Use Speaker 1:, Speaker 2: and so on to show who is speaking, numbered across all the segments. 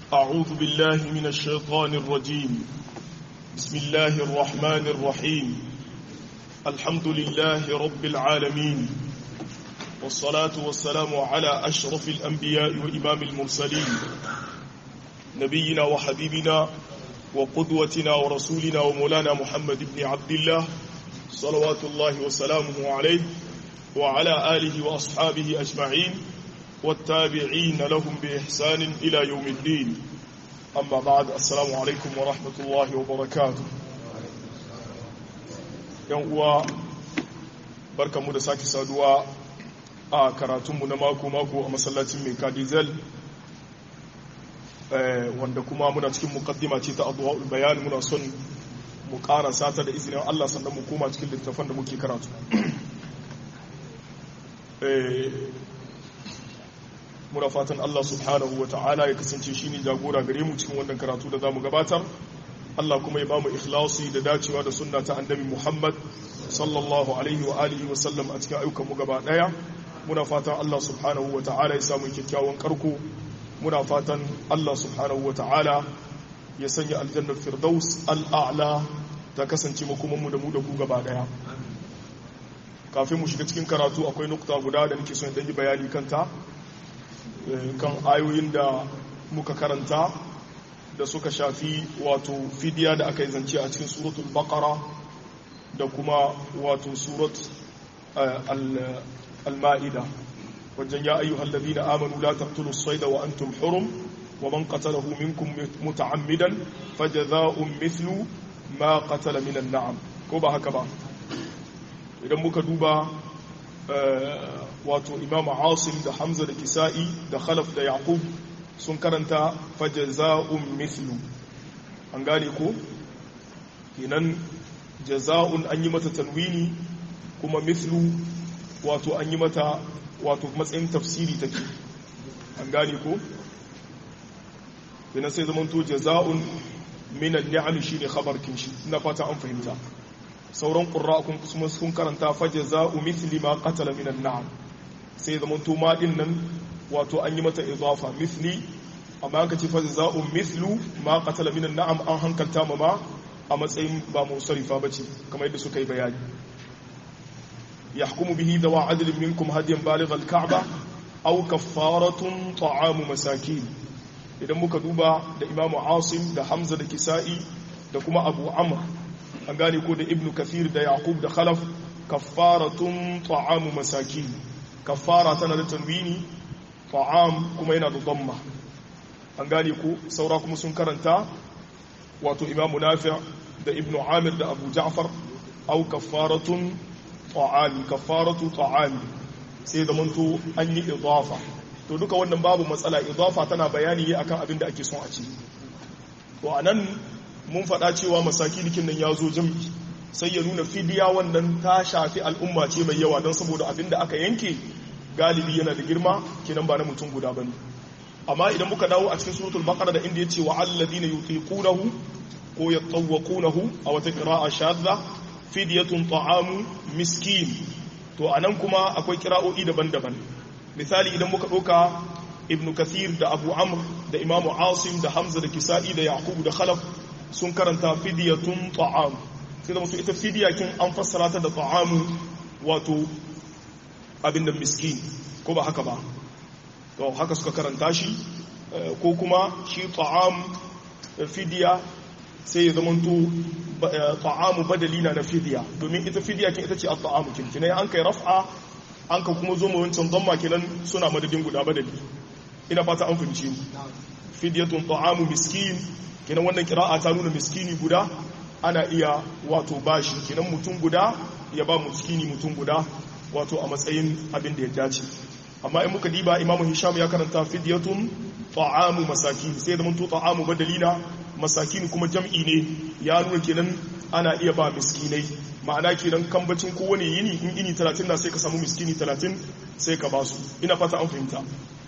Speaker 1: أعوذ بالله من الشيطان الرجيم بسم الله الرحمن الرحيم الحمد لله رب العالمين والصلاة والسلام على أشرف الأنبياء وإمام المرسلين نبينا وحبيبنا وقدوتنا ورسولنا ومولانا محمد بن عبد الله صلوات الله وسلامه عليه وعلى آله وأصحابه أجمعين والتابعين لهم بإحسان إلى يوم الدين أما بعد السلام عليكم ورحمة الله وبركاته يوم barka mu da sake saduwa a karatunmu na mako-mako a masallacin mai kadizel wanda kuma muna cikin mukaddima ce ta abuwa bayan muna son mu ƙara sata da izinin Allah sannan mu koma cikin littafan da muke karatu muna fatan Allah subhanahu wa ta'ala ya kasance shi ne jagora gare mu cikin wannan karatu da za mu gabatar Allah kuma ya ba mu ikhlasi da dacewa da sunna ta annabi Muhammad sallallahu alaihi wa alihi wa sallam a cikin ayyukan mu gaba daya muna fatan Allah subhanahu wa ta'ala ya samu kyakkyawan karko muna fatan Allah subhanahu wa ta'ala ya sanya aljannar firdaus al'a'la ta kasance makomanmu da mu da ku gaba daya kafin mu shiga cikin karatu akwai nukta guda da nake son yi bayani kanta kan ayoyin da muka karanta da suka shafi wato fidiya da aka yi zance a cikin suratul baqara da kuma wato surat al-ma'ida wajen ya ayyuhal ladina amanu la taqtulu as-sayda wa antum hurum wa man qatalahu minkum muta'ammidan fajaza'un mithlu ma qatala min an-na'am ko ba haka ba idan muka duba wato imam asim da hamza da kisa'i da khalaf da yaqub sun karanta fajaza'un mithlu an gane ko kenan jaza'un an yi mata tanwini kuma mithlu wato an yi mata wato matsayin tafsiri take an gane ko kenan sai zamanto jaza'un min al-ni'am shine khabar kinshi ina fata an fahimta sauran ƙura kuma sun karanta faje za'u mithli ma qatala min an-na'am sai zaman to ma din nan wato an yi mata idafa mithli amma aka ce faje za'u mithlu ma qatala min an-na'am an hankalta ma ma a matsayin ba musarifa bace kamar yadda suka yi bayani yahkumu bihi dawa adlin minkum hadiyan baligh al-ka'ba aw kaffaratun ta'amu masakin idan muka duba da imamu asim da hamza da kisa'i da kuma abu amr an gane ko da ibnu kafir da yaqub da khalaf kaffaratun ta'amu masakin kaffara tana da tanwini ta'am kuma yana da damma an gane ko saura kuma sun karanta wato imamu nafi' da ibnu amir da abu ja'far au kaffaratun ta'ami kaffaratu ta'ami sai da manto an yi idafa to duka wannan babu matsala idafa tana bayani akan abin da ake son a ci to anan mun faɗa cewa masakinikin nan ya zo jam'i sai ya nuna fidiya wannan ta shafi al'umma ce mai yawa don saboda abin da aka yanke galibi yana da girma kenan ba na mutum guda bane amma idan muka dawo a cikin suratul baqara da inda yace wa alladhina yutiqunahu ko yatawqunahu a wata qira'a shadda fidyatun ta'amu miskin to anan kuma akwai kira'o'i daban-daban misali idan muka ɗauka ibnu kathir da abu amr da imamu asim da hamza da kisa'i da yaqub da khalaf sun karanta fidiyatun ta'am sai da musu ita fidiyakin an fassara ta da ta'amu wato abin da miskin ko ba haka ba to haka suka karanta shi ko kuma shi ta'am fidiya sai ya zamanto ta'amu badali na fidiya domin ita fidiyakin ita ce a ta'amu kinkinai an kai raf'a an ka kuma zo mu wancan zamma kenan suna madadin guda badali ina fata an fahimci fidiyatun ta'amu miskin kenan wannan kira'a ta nuna miskini guda ana iya wato bashi kenan mutum guda ya ba miskini mutum guda wato a matsayin abin da ya dace amma in muka diba imamu hisham ya karanta fidyatun ta'amu masakin sai da mutu ta'amu badalina masakin kuma jam'i ne ya nuna kenan ana iya ba miskinai ma'ana kenan kambacin kowane yini in ini 30 na sai ka samu miskini 30 sai ka ba su ina fata an fahimta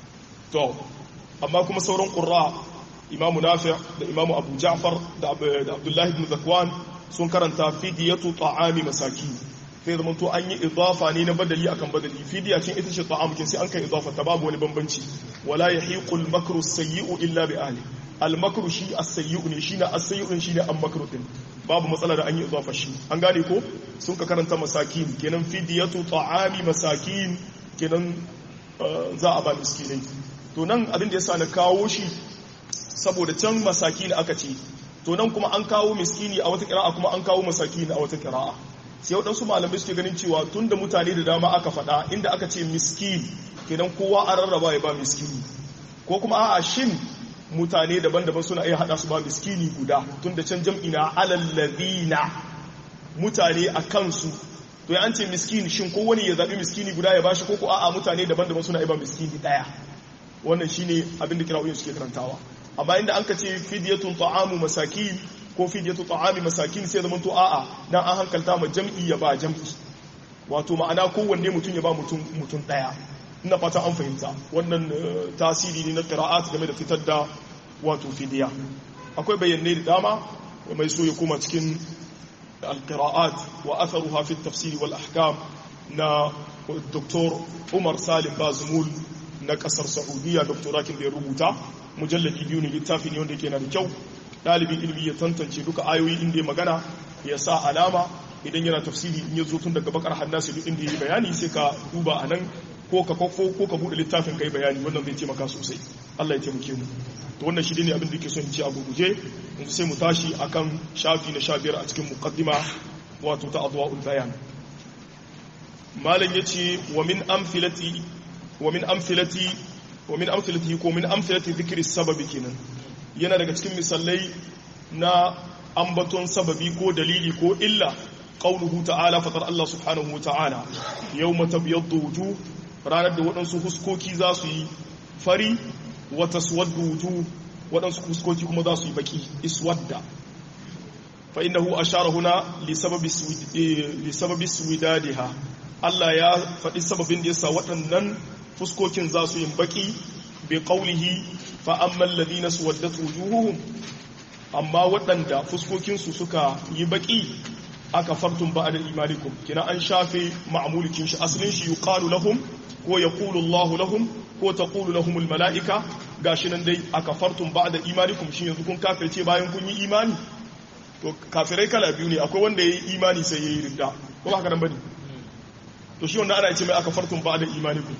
Speaker 1: to amma kuma sauran qurra imamu nafi' da imamu abu ja'far da abdullahi ibn zakwan sun karanta fidiyatu ta'ami masakin sai zama to an yi idafa ne na badali akan badali fidiya cin ita ce ta'am kin sai an kai idafa ta babu wani bambanci wala yahiqul makru sayyi'u illa bi ahli al-makru shi as-sayyi'u ne shine as-sayyi'u shine al-makru din babu matsala da an yi idafa shi an gane ko sun ka karanta masakin kenan fidiyatu ta'ami masakin kenan za a ba miskinai to nan abin da yasa na kawo shi saboda can masakin aka ce to nan kuma an kawo miskini a wata kira'a kuma an kawo masakin a wata kira'a sai waɗansu malamai suke ganin cewa tun da mutane da dama aka faɗa inda aka ce miskin kenan kowa an rarraba ya ba miskini ko kuma a'a shin mutane daban-daban suna iya haɗa su ba miskini guda tun da can jam'i na alallazina mutane a kansu to ya an ce miskini shin ko wani ya zaɓi miskini guda ya bashi ko ko a'a mutane daban-daban suna iya ba miskini ɗaya wannan shine abin da kira'o'in suke karantawa amma inda an ka ce fidyatun ta'amu masakin ko fidyatu ta'ami masakin sai zaman to a'a dan an hankalta ma jam'i ya ba jam'i wato ma'ana kowanne mutum ya ba mutum mutum daya ina fata an fahimta wannan tasiri ne na qira'at game da fitar da wato fidiya akwai bayanai da dama mai so ya koma cikin al-qira'at wa atharuha fi at-tafsir wal ahkam na Dr. Umar Salim Bazmul na kasar Saudiya doktorakin da ya rubuta mujalladi biyu ne littafi ne wanda yake na da kyau ɗalibin ilimi ya tantance duka ayoyi inda ya magana ya sa alama idan yana tafsiri in ya zo tun daga bakar hannasi duk inda ya yi bayani sai ka duba a nan ko ka kwakwo ko ka buɗe littafin kai bayani wannan zai taimaka sosai Allah ya taimake mu to wannan shi ne abin da ke son in ci a gurguje yanzu sai mu tashi akan shafi na sha biyar a cikin muqaddima wato ta adwa'ul bayan malam yace wa min amfilati wa min amfilati wa min amfilati ko min amfilati dhikri sababi kenan yana daga cikin misalai na ambaton sababi ko dalili ko illa qauluhu ta'ala fatar Allah subhanahu wata'ala yawma tabyaddu wujuh ranar da waɗansu huskoki za su yi fari wa taswaddu wujuh waɗansu huskoki kuma za su yi baki iswadda fa innahu ashara huna li sababi li sababi suwidadiha Allah ya faɗi sababin da yasa waɗannan fuskokin za su yi baki bi qaulihi fa amma alladhina suwaddat wujuhuhum amma waɗanda fuskokinsu suka yi baki aka fartun ba'da imanikum kina an shafe ma'mulikin shi asalin shi yuqalu lahum ko yaqulu Allahu lahum ko taqulu lahum almalaika gashi nan dai aka fartun ba'da imanikum shi yanzu kun kafirce bayan kun yi imani to kafirai kala biyu ne akwai wanda yayi imani sai yayi ridda ko ba haka nan bane to shi wanda ana ce mai aka fartun ba'da imanikum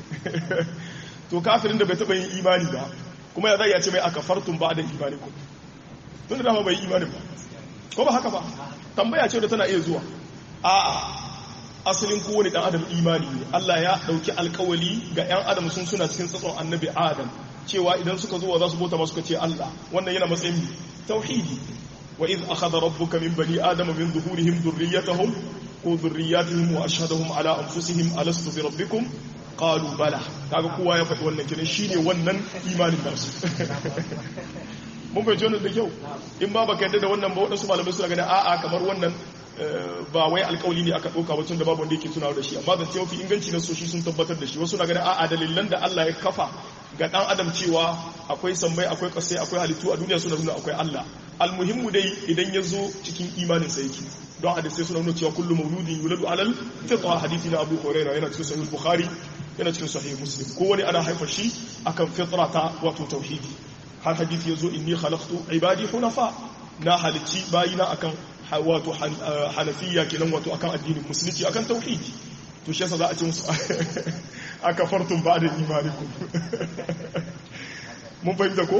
Speaker 1: to kafirin da bai taba yin imani ba kuma ya zai ya ce mai aka fartun ba'da imanikum tun da dama bai imani ba ko ba haka ba tambaya ce da tana iya zuwa a asalin kowane dan adam imani ne Allah ya dauki alkawali ga yan adam sun suna cikin tsatson annabi adam cewa idan suka zo za su bauta masu ce Allah wannan yana matsayin tauhidi wa iz akhadha rabbuka min bani adama min zuhurihim dhurriyyatahum ko dhurriyyatihim wa ashhadahum ala anfusihim alastu bi rabbikum qalu bala kaga kowa ya faɗi wannan kiran shine wannan imanin nasu mun bai wannan da kyau in ba baka yadda da wannan ba waɗansu malamai suna ganin a'a kamar wannan ba wai alkawali ne aka ɗauka wacin da babu wanda yake tunawa da shi amma zance mafi inganci na soshi sun tabbatar da shi wasu na ganin a'a dalilan da Allah ya kafa ga ɗan adam cewa akwai sammai akwai ƙasai akwai halittu a duniya suna nuna akwai Allah almuhimmu dai idan ya zo cikin imanin sa yake don hadisai suna nuna cewa kullu mauludin yuladu alal fitra hadithi na Abu Hurairah yana cikin sahih Bukhari yana cikin sahih Muslim ko wani ana haifa shi akan fitra ta wato tauhidi har hadithi yazo inni khalaqtu ibadi hunafa na halicci bayina akan wato hanafiya kenan wato akan addinin musulunci akan tauhidi to shi yasa za a ce musu aka fartun ba da imanikum mun fahimta ko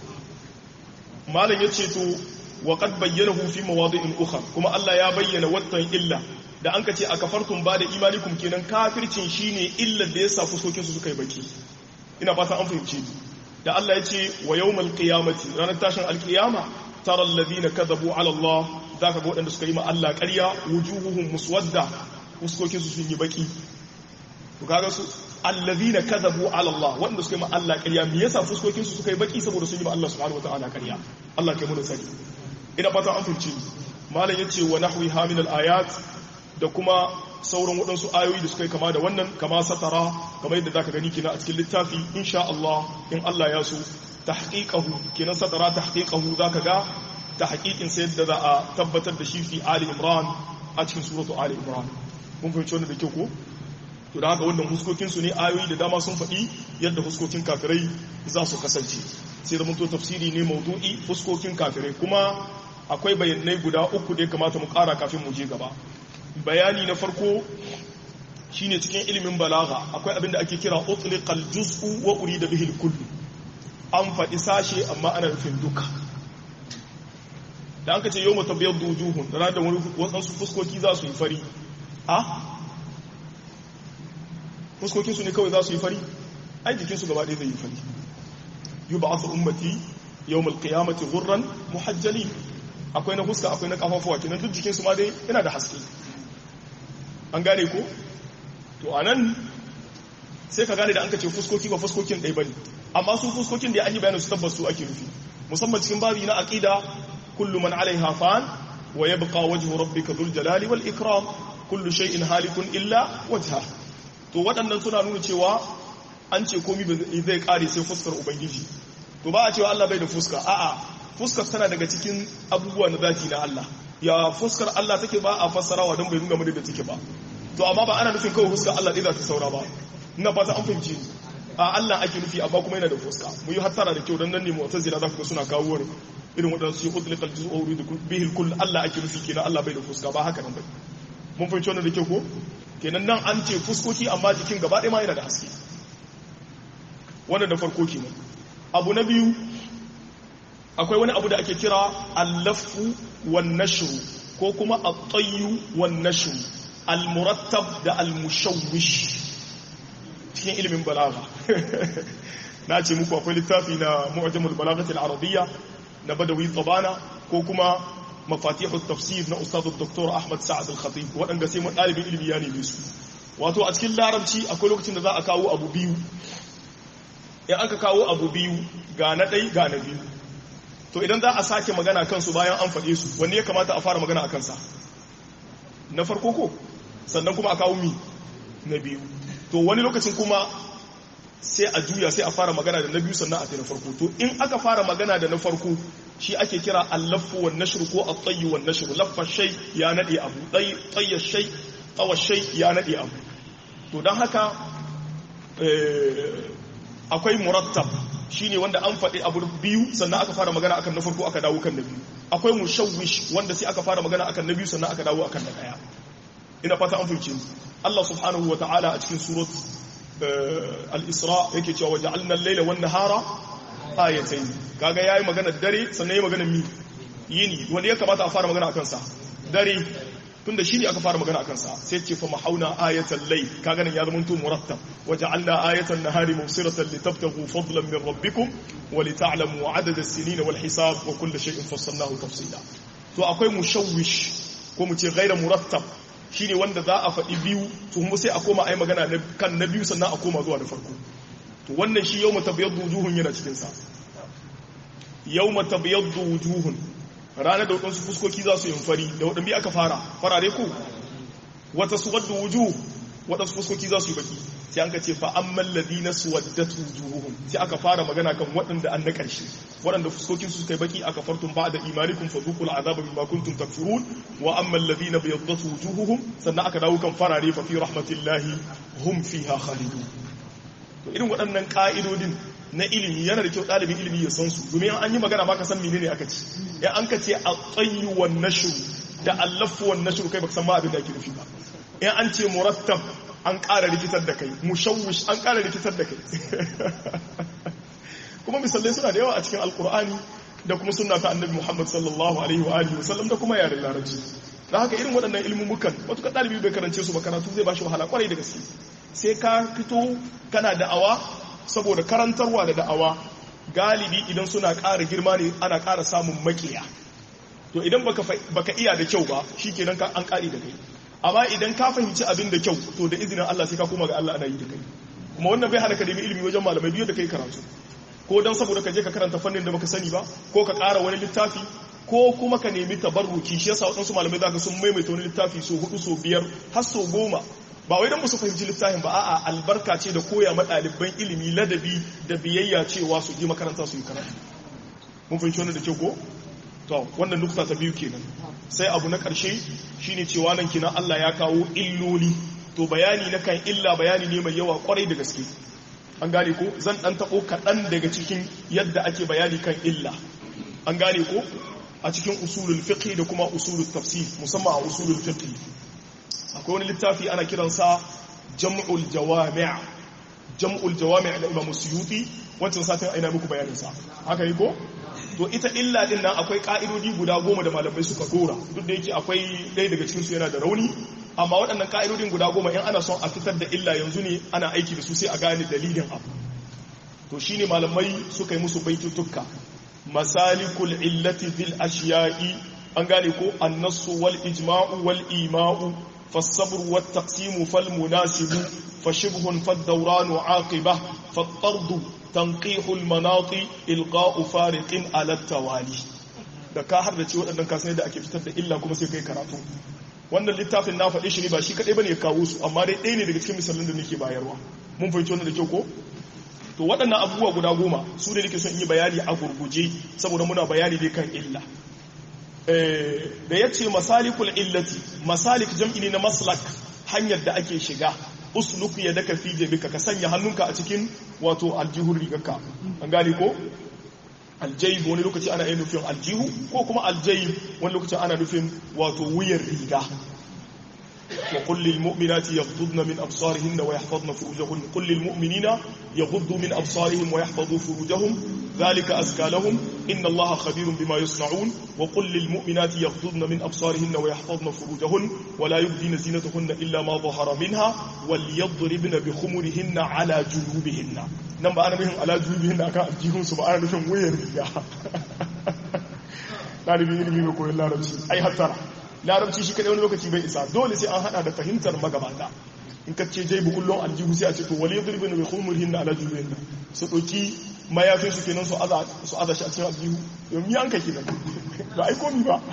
Speaker 1: malam yace to wa qad bayyanahu fi mawadi'in ukhra kuma Allah ya bayyana wattan illa da an ka ce aka fartun ba da imanikum kenan kafircin shine illar da yasa fuskokin su suka yi baki ina fata an fahimce ni da Allah ya ce wa yawmal qiyamati ranar tashin alqiyama tara alladhina kadhabu ala Allah zaka ga waɗanda suka yi ma Allah ƙarya wujuhuhum muswadda fuskokin su sun yi baki to kaga su alladhina kadhabu ala Allah waɗanda suka yi ma Allah ƙarya me yasa fuskokin su suka yi baki saboda sun yi ma Allah subhanahu wataala ƙarya Allah kai mu da sani ina fata an fahimce malam yace wa nahwi hamin ayat da kuma sauran waɗansu ayoyi da suka yi kama da wannan kama satara kamar yadda zaka gani kina a cikin littafi insha Allah in Allah ya so tahqiqahu kinan satara tahqiqahu zaka ga tahqiqin sai yadda za a tabbatar da shi fi Ali Imran a cikin suratu Ali Imran mun fahimci wannan da kyau ko to da haka wannan huskokin su ne ayoyi da dama sun faɗi yadda huskokin kafirai za su kasance sai da to tafsiri ne maudu'i fuskokin kafirai kuma akwai bayanai guda uku da ya kamata mu ƙara kafin mu je gaba bayani na farko shine cikin ilimin balaga akwai abin da ake kira utliqal juz'u wa urida bihi al-kullu an faɗi sashe amma ana nufin duka da aka ce yau mata biyar wujuhun da da waɗansu fuskoki za su yi fari a fuskokinsu ne kawai za su yi fari ai jikinsu gaba ɗaya zai yi fari yi ba asa ummati yau malkiyamati gurran muhajjali akwai na fuska akwai na kafafuwa kenan duk jikinsu ma dai yana da haske an gane ko to a nan sai ka gane da an ka ce fuskoki ba fuskokin ɗaya ba ne amma su fuskokin da an yi bayanin su tabbas su ake nufi musamman cikin babi na aqida kullu man alaiha fan wa yabqa wajhu rabbika dhul jalali wal ikram kullu shay'in halikun illa wajha to waɗannan suna nuna cewa an ce komai zai kare sai fuskar ubangiji to ba a cewa Allah bai da fuska a'a fuskar tana daga cikin abubuwa na zati na Allah ya fuskar Allah take ba a fassarawa don bai nuna mu da take ba to amma ba ana nufin kawai fuskar Allah ɗaya za ta saura ba ina fata an fahimci a Allah ake nufi amma kuma yana da fuska mu yi hattara da kyau dan nan ne mu'tazila za ku ga suna kawo wani irin wadansu yi utliqal juz'u wa yuridu bihi kull Allah ake nufi kenan Allah bai da fuska ba haka nan bai mun fahimci wannan da kyau ko kenan nan an ce fuskoki amma jikin gaba ɗaya ma yana da haske wannan da farko kenan abu na biyu akwai wani abu da ake kira al-laffu wan nashru ko kuma at-tayyu wan nashru al-murattab da al-mushawwish cikin ilimin balaga na ce muku akwai littafi na mu'jamul balagatil arabiyya na badawi tabana ko kuma mafatihu tafsir na ustad dr ahmad sa'ad al-khatib waɗanda sai mun ɗalibin ilimi ya neme su wato a cikin larabci akwai lokacin da za a kawo abu biyu in aka kawo abu biyu ga na ɗai ga na biyu to idan za a sake magana kansu bayan an faɗe su wanne ya kamata a fara magana a kansa na farko ko sannan kuma a kawo mi na biyu to wani lokacin kuma sai a juya sai a fara magana da na biyu sannan a ta na farko to in aka fara magana da na farko shi ake kira allafu wan nashr ko at-tayy wan nashr laffa shay ya nade abu tay tayya shay tawa shay ya nade abu to dan haka akwai murattab shine wanda an faɗi abu biyu sannan aka fara magana akan na farko aka dawo kan na biyu akwai mushawwish wanda sai aka fara magana akan na biyu sannan aka dawo akan na daya ina fata an fahimce Allah subhanahu wa ta'ala a cikin surat al-isra yake cewa waja'alna al-laila wan nahara ayatayn kaga yayi magana dare sannan yayi magana mi yini wanda ya kamata a fara magana akan sa dare tunda shine aka fara magana akan sa sai ce fa mahauna ayatal layl kaga nan ya zama to murattab waja'alna ayatan nahari mubsiratan litabtaghu fadlan min rabbikum wa lita'lamu 'adada as-sinina wal hisab wa kull shay'in fassalnahu tafsila to akwai mushawwish ko mu ce ghayra murattab shi ne wanda za a faɗi biyu to kuma sai a koma a yi magana kan na biyu sannan a koma zuwa da farko to wannan shi yau matabiyar wujuhun yana cikinsa yau matabiyar wujuhun ranar da waɗansu fuskoki za su yi fari da waɗanda aka fara farare ku wata su wadda wujuh waɗansu fuskoki za su yi baki sai an ka ce fa amman ladina suwaddat wujuhuhum sai aka fara magana kan waɗanda an na ƙarshe waɗanda fuskokin su kai baki aka fartun ba da imanikum fa zuqul azaba bima kuntum takfurun wa amman ladina bayaddat wujuhuhum sannan aka dawo kan farare fa fi rahmatillahi hum fiha khalidun to irin waɗannan ka'idodin na ilimi yana da kyau ɗalibin ilimi ya san su domin an yi magana ba ka san menene aka ci ya an ka ce at-tayyu wan nashr da allafu wan nashr kai baka san ma abin da ake nufi ba in an ce murattab an ƙara rikitar da kai mushawwish an ƙara rikitar da kai kuma misalai suna da yawa a cikin alkur'ani da kuma sunna ta annabi muhammad sallallahu alaihi wa alihi wasallam da kuma yaren larabci da haka irin waɗannan ilmumukan wata ɗalibi bai karance su ba karatu zai ba shi wahala kwarai da gaske sai ka fito kana da'awa saboda karantarwa da da'awa galibi idan suna ƙara girma ne ana ƙara samun makiya to idan baka iya da kyau ba shi kenan an ƙari da kai amma idan ka fahimci abin da kyau to da izinin Allah sai ka koma ga Allah ana yi da kai kuma wannan bai hana ka nemi ilimi wajen malamai biyu da kai karatu ko dan saboda ka je ka karanta fannin da baka sani ba ko ka ƙara wani littafi ko kuma ka nemi tabarruki shi yasa waɗansu malamai zaka sun maimaita wani littafi so hudu so biyar har so goma ba wai dan musu fahimci littafin ba a'a albarka ce da koya ma ɗaliban ilimi ladabi da biyayya cewa su je makaranta su yi karatu mun fahimci wannan da kyau ko to wannan nukta ta biyu kenan sai abu na ƙarshe shine cewa nan kina Allah ya kawo illoli to bayani na kan illa bayani ne mai yawa kwarai da gaske an gane ko zan dan tabo kaɗan daga cikin yadda ake bayani kan illa an gane ko a cikin usulul fiqh da kuma usulul tafsir musamman a usulul fiqh akwai wani littafi ana kiransa jam'ul jawami' jam'ul jawami' da Imam Suyuti wancan satin aina muku bayanin sa haka ne ko to ita illa din nan akwai ka'idodi guda goma da malamai suka dora duk da yake akwai ɗaya daga cikin su yana da rauni amma waɗannan ka'idodin guda goma in ana son a fitar da illa yanzu ne ana aiki da su sai a gane dalilin abu to shine malamai suka yi musu baitutukka masalikul illati fil ashiya'i an gane ko annasu wal ijma'u wal ima'u فالصبر والتقسيم فالمناسب فشبه فالدوران عاقبة فالطرد تنقيح المناط إلقاء فارق على التوالي da ka har da ce waɗannan kasanai da ake fitar da illa kuma sai kai karatu wannan littafin na faɗi shi ne ba shi kaɗai ba ne ya kawo su amma dai ɗaya ne daga cikin misalin da nake bayarwa mun fahimci wannan da kyau ko to waɗannan abubuwa guda goma su ne nake son yi bayani a gurguje saboda muna bayani dai kan illa da ya ce masalikul illati masalik jam'i ne na maslak hanyar da ake shiga usluk ya daka fi jebika ka sanya hannunka a cikin wato aljihun rigarka an gane ko aljayib wani lokaci ana yin nufin aljihu ko kuma aljayib wani lokaci ana nufin wato wuyar riga وقل للمؤمنات يغضضن من أبصارهن ويحفظن فروجهن قل للمؤمنين يغضوا من أبصارهم ويحفظوا فروجهم ذلك أزكى لهم إن الله خبير بما يصنعون وقل للمؤمنات يغضضن من أبصارهن ويحفظن فروجهن ولا يبدين زينتهن إلا ما ظهر منها وليضربن بخمرهن على جنوبهن نما أنا بهم على جنوبهن أكا أجيهم سبحانه بهم وير لا نبي نبي بقول الله ربي أي حتى larabci shi kadai wani lokaci bai isa dole sai an hada da fahimtar magabata in ka ce jai bukullon aljihu sai a ce to wale zurbi ne mai khumurhin na alajuhin nan su ɗauki mayafin su kenan su aza su aza shi a cikin aljihu yau mi an ka kenan ba ai komi ba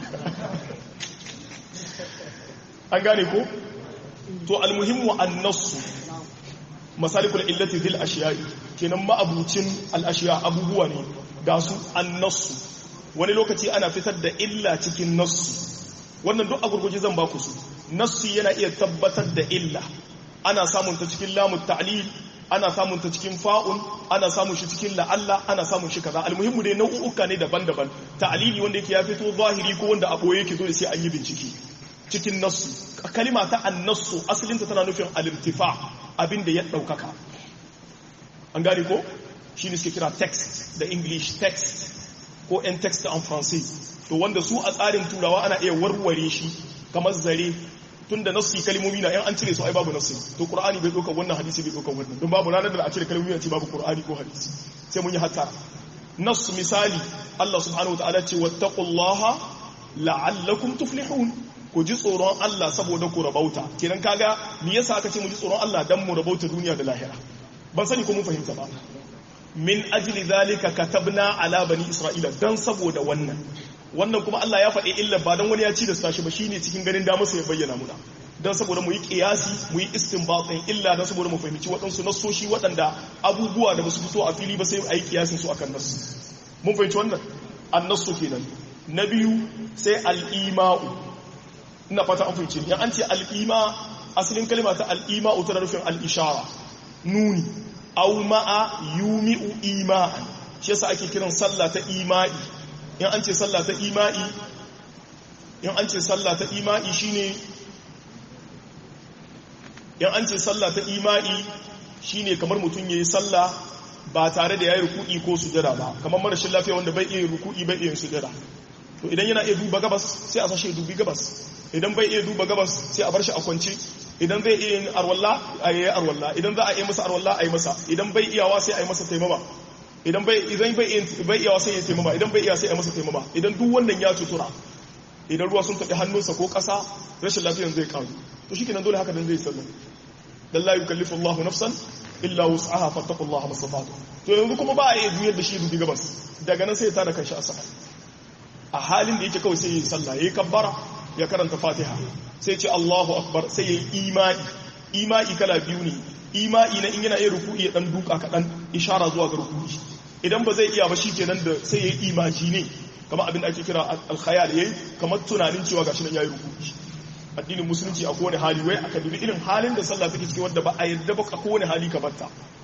Speaker 1: an gane ko to almuhimmu annasu masalikul illati fil ashiya'i kenan ma'abucin al ashiya abubuwa ne ga su annasu wani lokaci ana fitar da illa cikin nassu wannan duk a gurguje zan baku su nassi yana iya tabbatar da illa ana samun ta cikin lamun ta'lil ana samun ta cikin fa'un ana samun shi cikin la'alla ana samun shi kaza almuhimmu dai nau'uka ne daban-daban ta'lili wanda yake ya fito zahiri ko wanda a boye yake dole sai an yi bincike cikin nassu kalima ta annasu asalinta tana nufin al-irtifa abin da ya daukaka an gane ko shine suke kira text da english text ko en text en français to wanda su a tsarin turawa ana iya warware shi kamar zare tun da nassi kalmomi na yan an cire su ai babu nassi to qur'ani bai doka wannan hadisi bai doka wannan don babu ranar da a cire kalmomi a ce babu qur'ani ko hadisi sai mun yi hatta nass misali Allah subhanahu wataala ce wattaqullaha la'allakum tuflihun ku ji tsoron Allah saboda ku rabauta kenan kaga me yasa aka ce mu ji tsoron Allah dan mu rabauta duniya da lahira ban sani ko mun fahimta ba min ajli zalika katabna ala bani isra'ila dan saboda wannan wannan kuma Allah ya faɗi illa ba don wani ya ci da tashi ba shine cikin ganin da masa ya bayyana muna don saboda mu yi kiyasi mu yi istinbatin illa don saboda mu fahimci waɗansu nassoshi waɗanda abubuwa da basu fito a fili ba sai a yi kiyasin su akan nassu mun fahimci wannan annasu kenan na biyu sai al'ima'u ina fata an fahimci yan an ce al'ima asalin kalma ta al'ima'u tana nufin al'ishara nuni au ma'a yumi'u ima'an shi yasa ake kiran sallah ta ima'i in an ce sallah ta ima'i in an ce sallah ta ima'i shine in an ce sallah ta ima'i shine kamar mutum yayi sallah ba tare da yayi ruku'i ko sujada ba kamar marashin lafiya wanda bai iya ruku'i bai iya sujada to idan yana iya duba gabas sai a sashe dubi gabas idan bai iya duba gabas sai a bar shi a kwance idan zai iya yin arwalla a yi arwalla idan za a yi masa arwalla a yi masa idan bai iyawa sai a yi masa taimama idan bai idan bai bai iyawa sai ya taimama idan bai iya sai a yi masa taimama idan duk wannan ya cutura idan ruwa sun taɓi hannunsa ko ƙasa rashin lafiyan zai karu to shi kenan dole haka dan zai sallah dan la yukallifu Allahu nafsan illa wus'aha fattaqullaha masata'tu to yanzu kuma ba a iya juyar da shi dubi gabas daga nan sai ya tada kanshi a sama a halin da yake kawai sai ya yi sallah yayi kabbara ya karanta Fatiha sai ce Allahu akbar sai yayi imani imani kala biyu ne imani na in yana iya ruku'i ya dan duka kadan ishara zuwa ga ruku'i idan ba zai iya ba kenan da sai yayi imaji ne kamar abin da ake kira al-khayal yayi kamar tunanin cewa gashi nan yayi ruku'i addinin musulunci a kowane hali wai aka dubi irin halin da sallah take ciki wanda ba a yadda ba a kowane hali ka batta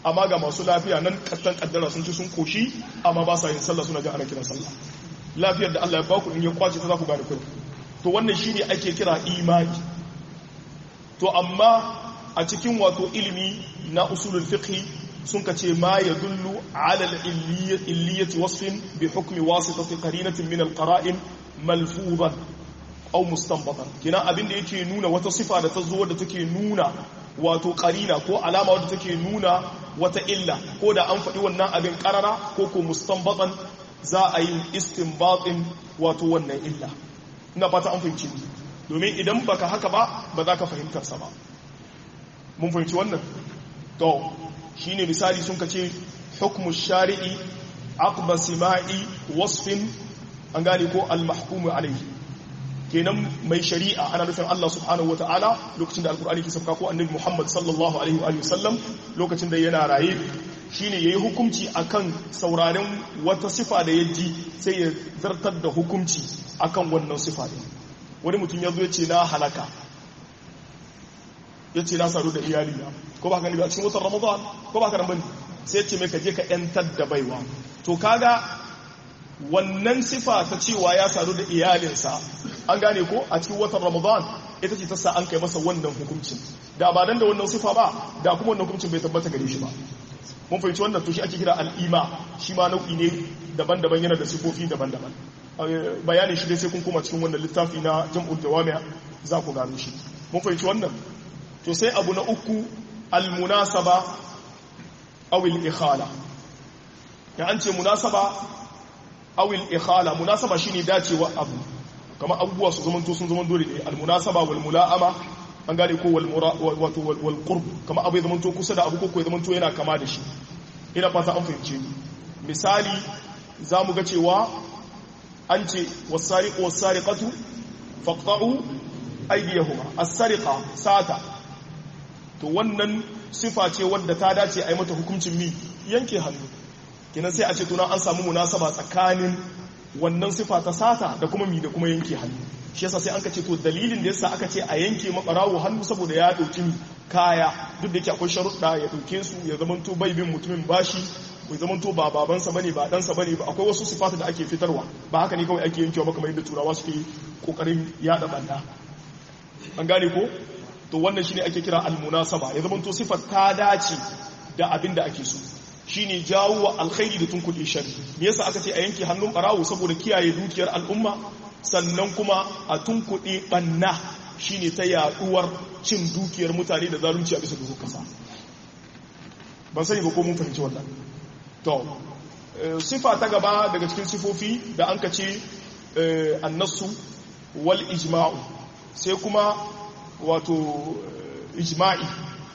Speaker 1: amma ga masu lafiya nan kattan kaddara sun ci sun koshi amma ba sa yin sallah suna ji ana kiran sallah lafiyar da Allah ya baku in ya kwace ta za ku gane kai to wannan shine ake kira imani to amma a cikin wato ilimi na usulul fiqh sun ka ce ma ya dullu ala illiyati wasfin bi hukmi wasitati qarinatin min alqara'in malfudan aw mustanbatan kina abin da yake nuna wata sifa da ta zo da take nuna wato qarina ko alama wadda take nuna wata illa ko da an faɗi wannan abin karara ko ko mustanbatan za a yi istinbatin wato wannan illa ina fata an fahimci domin idan baka haka ba ba za ka fahimtar sa ba mun fahimci wannan to shine misali sun kace hukmu shari'i aqba sima'i wasfin an gane ko al-mahkumu alayhi kenan mai shari'a ana nufin Allah subhanahu wata'ala lokacin da alkur'ani ke sauka ko annabi Muhammad sallallahu alaihi wa sallam lokacin da yana raye shine yayi hukunci akan sauraren wata sifa da yaji sai ya zartar da hukunci akan wannan sifa din wani mutum ya zo ya ce na halaka ya ce na saru da iyalina ko ba ka gani ba cikin watan ramadan ko ba ka nan bane sai ya ce mai ka je ka yantar da baiwa to kaga wannan sifa ta cewa ya saru da iyalinsa an gane ko a cikin watan ramadan ita ce ta sa an kai masa wannan hukuncin da ba dan da wannan sifa ba da kuma wannan hukuncin bai tabbata gare shi ba mun fahimci wannan to shi ake kira al'ima shi ma nau'i ne daban-daban yana da sifofi daban-daban bayanin shi dai sai kun koma cikin wannan littafi na jam'ul jawami'a za ku gano shi mun fahimci wannan to sai abu na uku al-munasaba aw al-ikhala ya an ce munasaba aw al-ikhala munasaba shine dacewa abu kamar abubuwa su zamanto sun zaman dole ne al-munasaba wal mula'ama an gane ko wal wato wal qurb kamar abu ya zamanto kusa da abu ko ya zamanto yana kama da shi ina fata an fahimce ni misali zamu ga cewa an ce was-sariqu was-sariqatu faqta'u aydiyahuma as-sariqa sata to wannan sifa ce wadda ta dace a yi mata hukuncin mi yanke hannu kenan sai a ce tunan an samu munasaba tsakanin wannan sifa ta sata da kuma mi da kuma yanke hannu shi yasa sai an ka ce to dalilin da yasa aka ce a yanke mabarawo hannu saboda ya dauki kaya duk da yake akwai sharuɗa ya dauke su ya zamanto bai bin mutumin bashi bai zamanto ba babansa bane ba ɗansa bane ba akwai wasu sifata da ake fitarwa ba haka ne kawai ake yankewa ba kamar yadda turawa suke kokarin yada banda an gane ko to wannan shine ake kira almunasaba ya zama to sifar ta dace da abin da ake so shine jawo wa alkhairi da tunkuɗe shari me yasa aka ce a yanke hannun barawo saboda kiyaye dukiyar al'umma sannan kuma a tunkuɗe banna shine ta yaduwar cin dukiyar mutane da zalunci a bisa duhu kasa ban sani ba ko mun fahimci wannan to sifa ta gaba daga cikin sifofi da an ka ce annasu wal ijma'u sai kuma wato ijma'i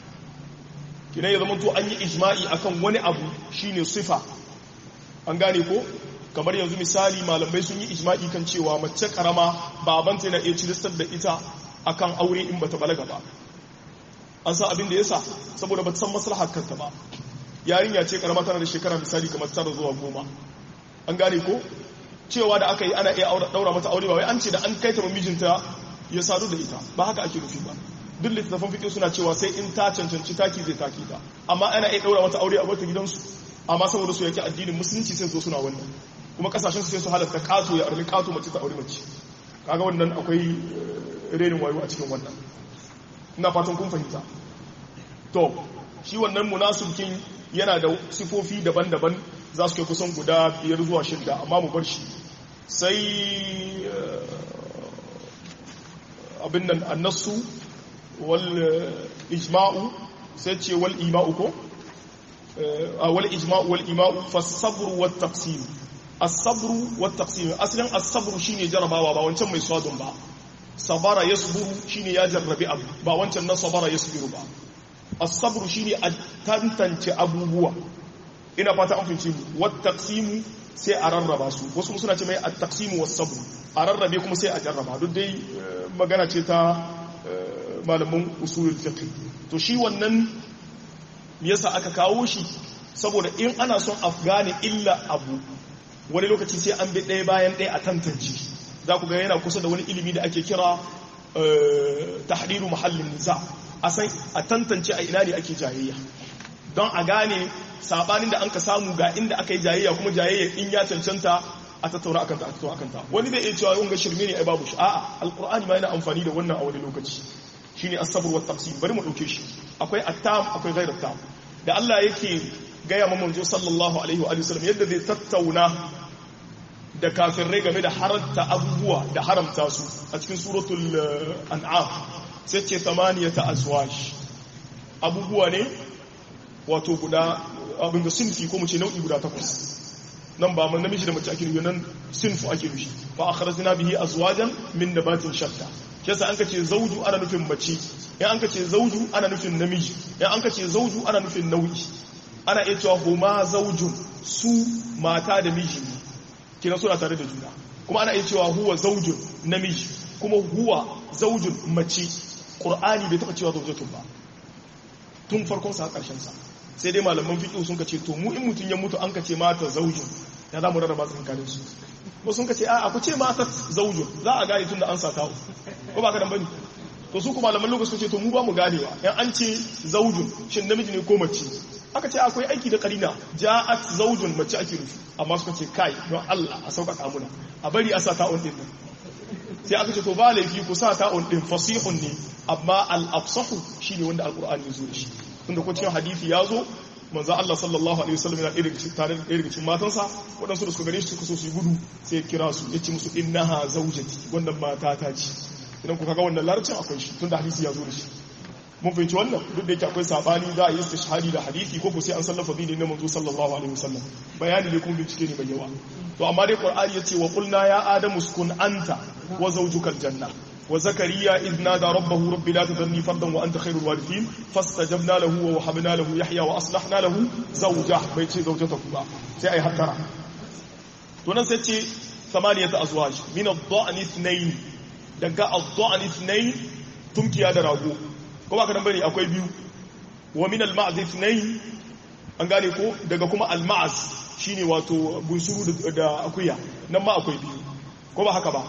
Speaker 1: kina ya zama to an yi ijma'i akan wani abu shine sifa an gane ko kamar yanzu misali malamai sun yi ijma'i kan cewa mace karama babanta yana iya cilistar da ita akan aure in bata balaga ba an san abin da yasa saboda bata san maslahar kanta ba yarinya ce karama tana da shekara misali kamar tara zuwa goma an gane ko cewa da aka yi ana iya daura mata aure ba wai an ce da an kai ta mijinta ya sadu da ita ba haka ake nufi ba duk littattafan fiƙi suna cewa sai in ta cancanci taki zai taki ta amma ana iya ɗaura mata aure a wata gidansu amma saboda su yake addinin musulunci sai zo suna wannan kuma kasashen su sai su halatta kato ya armi kato mace ta aure mace kaga wannan akwai renin wayo a cikin wannan ina fatan kun fahimta to shi wannan munasukin yana da sifofi daban-daban za su kai kusan guda biyar zuwa shidda amma mu bar shi sai abin nan annasu wal ijma'u sai ce wal ima'u ko wal ijma'u wal ima'u fasabru wat taqsim as-sabru wat taqsim asalin as-sabru shine jarabawa ba wancan mai swadun ba sabara yasburu shine ya jarrabi abu ba wancan na sabara yasbiru ba as-sabru shine a tantance abubuwa ina fata an fahimci mu wat taqsim sai a rarraba su wasu suna ce mai at-taqsim was-sabr a rarrabe kuma sai a jarraba duk dai magana ce ta malamin usulul fiqh to shi wannan yasa aka kawo shi saboda in ana son a gane illa abu wani lokaci sai an bi ɗaya bayan ɗaya a tantance za ku ga yana kusa da wani ilimi da ake kira tahriru mahallin nisa a san a tantance a ina ne ake jayayya don a gane sabanin da an ka samu ga inda aka yi jayayya kuma jayayya in ya cancanta a tattauna akanta a tattauna akanta wani bai iya cewa yunga shirme ne ai babu shi a'a alqur'ani ma yana amfani da wannan a wani lokaci shine as-sabr wa tafsir bari mu dauke shi akwai at-tam akwai ghayr at-tam da Allah yake gaya ma manzo sallallahu alaihi wa sallam yadda zai tattauna da kafirai game da haramta abubuwa da haramta su a cikin suratul an'am sai ce tamaniyata azwaj abubuwa ne wato guda abin da sinfi ko mu ce nau'i guda takwas nan ba man namiji da mace ake nufi nan sinfu ake nufi fa akhrajna bihi azwajan min nabatin shatta kisa an kace zauju ana nufin mace in an kace zauju ana nufin namiji in an kace zauju ana nufin nau'i ana iya cewa huma zaujun su mata da miji ne kina suna tare da juna kuma ana iya cewa huwa zaujun namiji kuma huwa zaujun mace qur'ani bai taba cewa zaujatun ba tun farkon sa karshen sa sai dai malaman fiqh sun kace to mu in mutun ya mutu an kace mata zaujun ya za mu rarraba tsakanin su ko sun kace a ku ce mata zaujun za a gane tun da an sa tawo ko ba ka dan bane to su kuma malaman lokaci ce to mu ba mu ganewa yan an ce zaujun shin namiji ne ko mace aka ce akwai aiki da karina ja'at zaujun mace ake rufi amma suka ce kai don Allah a sauƙaƙa muna a bari a sa ta'un din nan sai aka ce to ba laifi ku sa ta'un din fasihun ne amma al-afsahu shine wanda alqur'ani ya zo da shi tunda ko cikin hadisi ya zo manzo Allah sallallahu alaihi wasallam yana irin tare da irin cikin matansa waɗansu da suka gare shi suka so su yi gudu sai ya kira su ya ce musu innaha zaujati wannan mata ta ce idan ku kaga wannan larabcin akwai shi tunda hadisi ya zo da shi mun fahimci wannan duk da yake akwai sabani za a yi istishhadi da hadisi ko ko sai an sallafa dini na manzo sallallahu alaihi wasallam bayani ne kuma bincike ne mai yawa to amma dai qur'ani yace wa qulna ya adamu uskun anta wa zawjukal janna wa zakariya idh nada rabbahu rabbi la tadhni fardan wa anta khairul warithin fastajabna lahu wa wahabna lahu yahya wa aslahna lahu zawjah bai ce zawjatahu ba sai ai hattara to nan sai ce samaniyata azwaj min ad-da'n ithnayn daga ad-da'n ithnayn tumkiya da rago ko ba ka nan bane akwai biyu wa min al-ma'z ithnayn an gane ko daga kuma al-ma'z shine wato bunsuru da akuya nan ma akwai biyu ko ba haka ba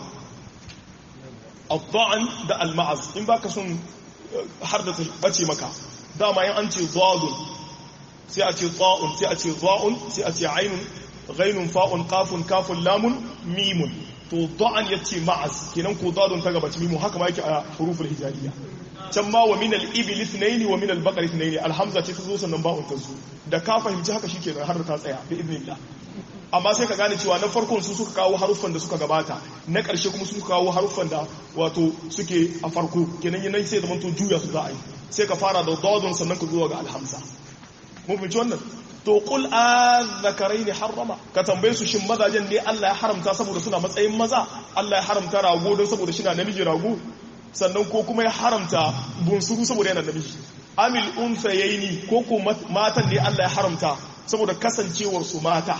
Speaker 1: al-dha'n da al-ma'z in baka son har da bace maka dama yan an ce dhadun sai a ce ta'un sai a ce dha'un sai a ce ainun ghainun fa'un qafun kafun lamun mimun to dha'an yace ma'az kenan ko dhadun ta gabaci mimu haka ma yake a huruful hijaiya can ma wa min al-ibil ithnayn wa min al-baqar ithnayn al-hamza ce ta zo sannan ba'un ta zo da ka fahimci haka shikenan har ta tsaya bi idnillah amma sai ka gane cewa na farkon su suka kawo haruffan da suka gabata na ƙarshe kuma su suka kawo haruffan da wato suke a farko kenan yanan sai zaman to juya su za a yi sai ka fara da dadon sannan ka zuwa ga alhamza mun fahimci wannan to qul azzakaraini harrama ka tambaye su shin mazajen ne Allah ya haramta saboda suna matsayin maza Allah ya haramta rago don saboda shi na namiji rago sannan ko kuma ya haramta bunsuru saboda yana namiji amil unsayaini ko ko matan ne Allah ya haramta saboda kasancewar su mata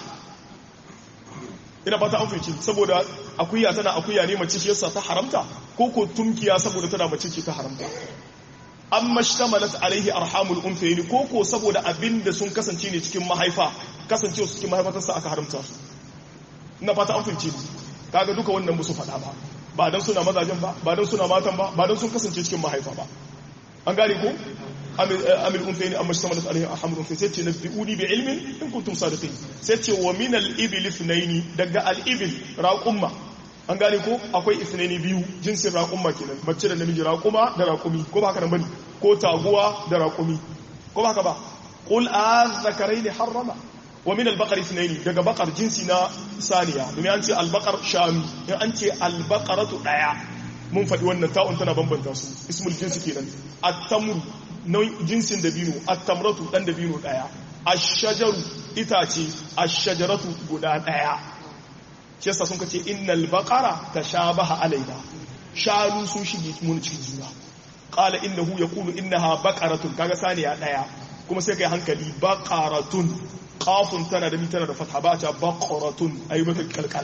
Speaker 1: ina fata an fice saboda akuya tana akuya ne mace shi yasa ta haramta ko ko tumkiya saboda tana mace ce ta haramta amma shtamalat alaihi arhamul unsayaini ko ko saboda abinda sun kasance ne cikin mahaifa kasancewa su cikin mahaifa ta aka haramta su ina fata an fice kaga duka wannan musu faɗa ba ba don suna mazajen ba ba don suna matan ba ba don sun kasance cikin mahaifa ba an gane ko amil unfayni amma shi samalat alaihi alhamdu unfay sai ce nabbi'uni bi ilmin in kuntum sadiqin sai ce wa min al ibil ithnaini daga al ibil raqumma an gane ko akwai ithnaini biyu jinsin raqumma kenan mace da namiji raquma da raqumi ko ba haka nan bane ko taguwa da raqumi ko ba haka ba qul azzakaraini harrama wa min al-baqar ithnaini daga baqar jinsi na saniya domin an ce al-baqar shami in an ce al-baqaratu daya mun faɗi wannan ta'un tana bambanta su ismul jinsi kenan at-tamr jinsin dabino at-tamratu dan dabino daya ash-shajaru itace ash-shajaratu guda daya shi yasa sun kace innal baqara tashabaha alaina shanu sun shige mun cikin juna qala innahu yaqulu innaha baqaratun kaga saniya daya kuma sai kai hankali baqaratun qafun tana da mitana da fatha ba ta baqaratun ayi mata kalkala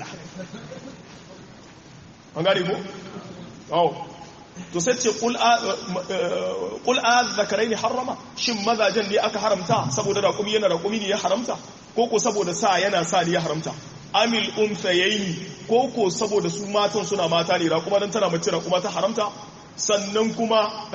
Speaker 1: an gane ko oh to sai ce qul qul azzakaraini harrama shin mazajen ne aka haramta saboda raƙumi yana raƙumi ne ya haramta ko ko saboda sa yana sa ne ya haramta amil unthayaini ko ko saboda su matan suna mata ne raƙuma dan tana mace raƙuma ta haramta sannan kuma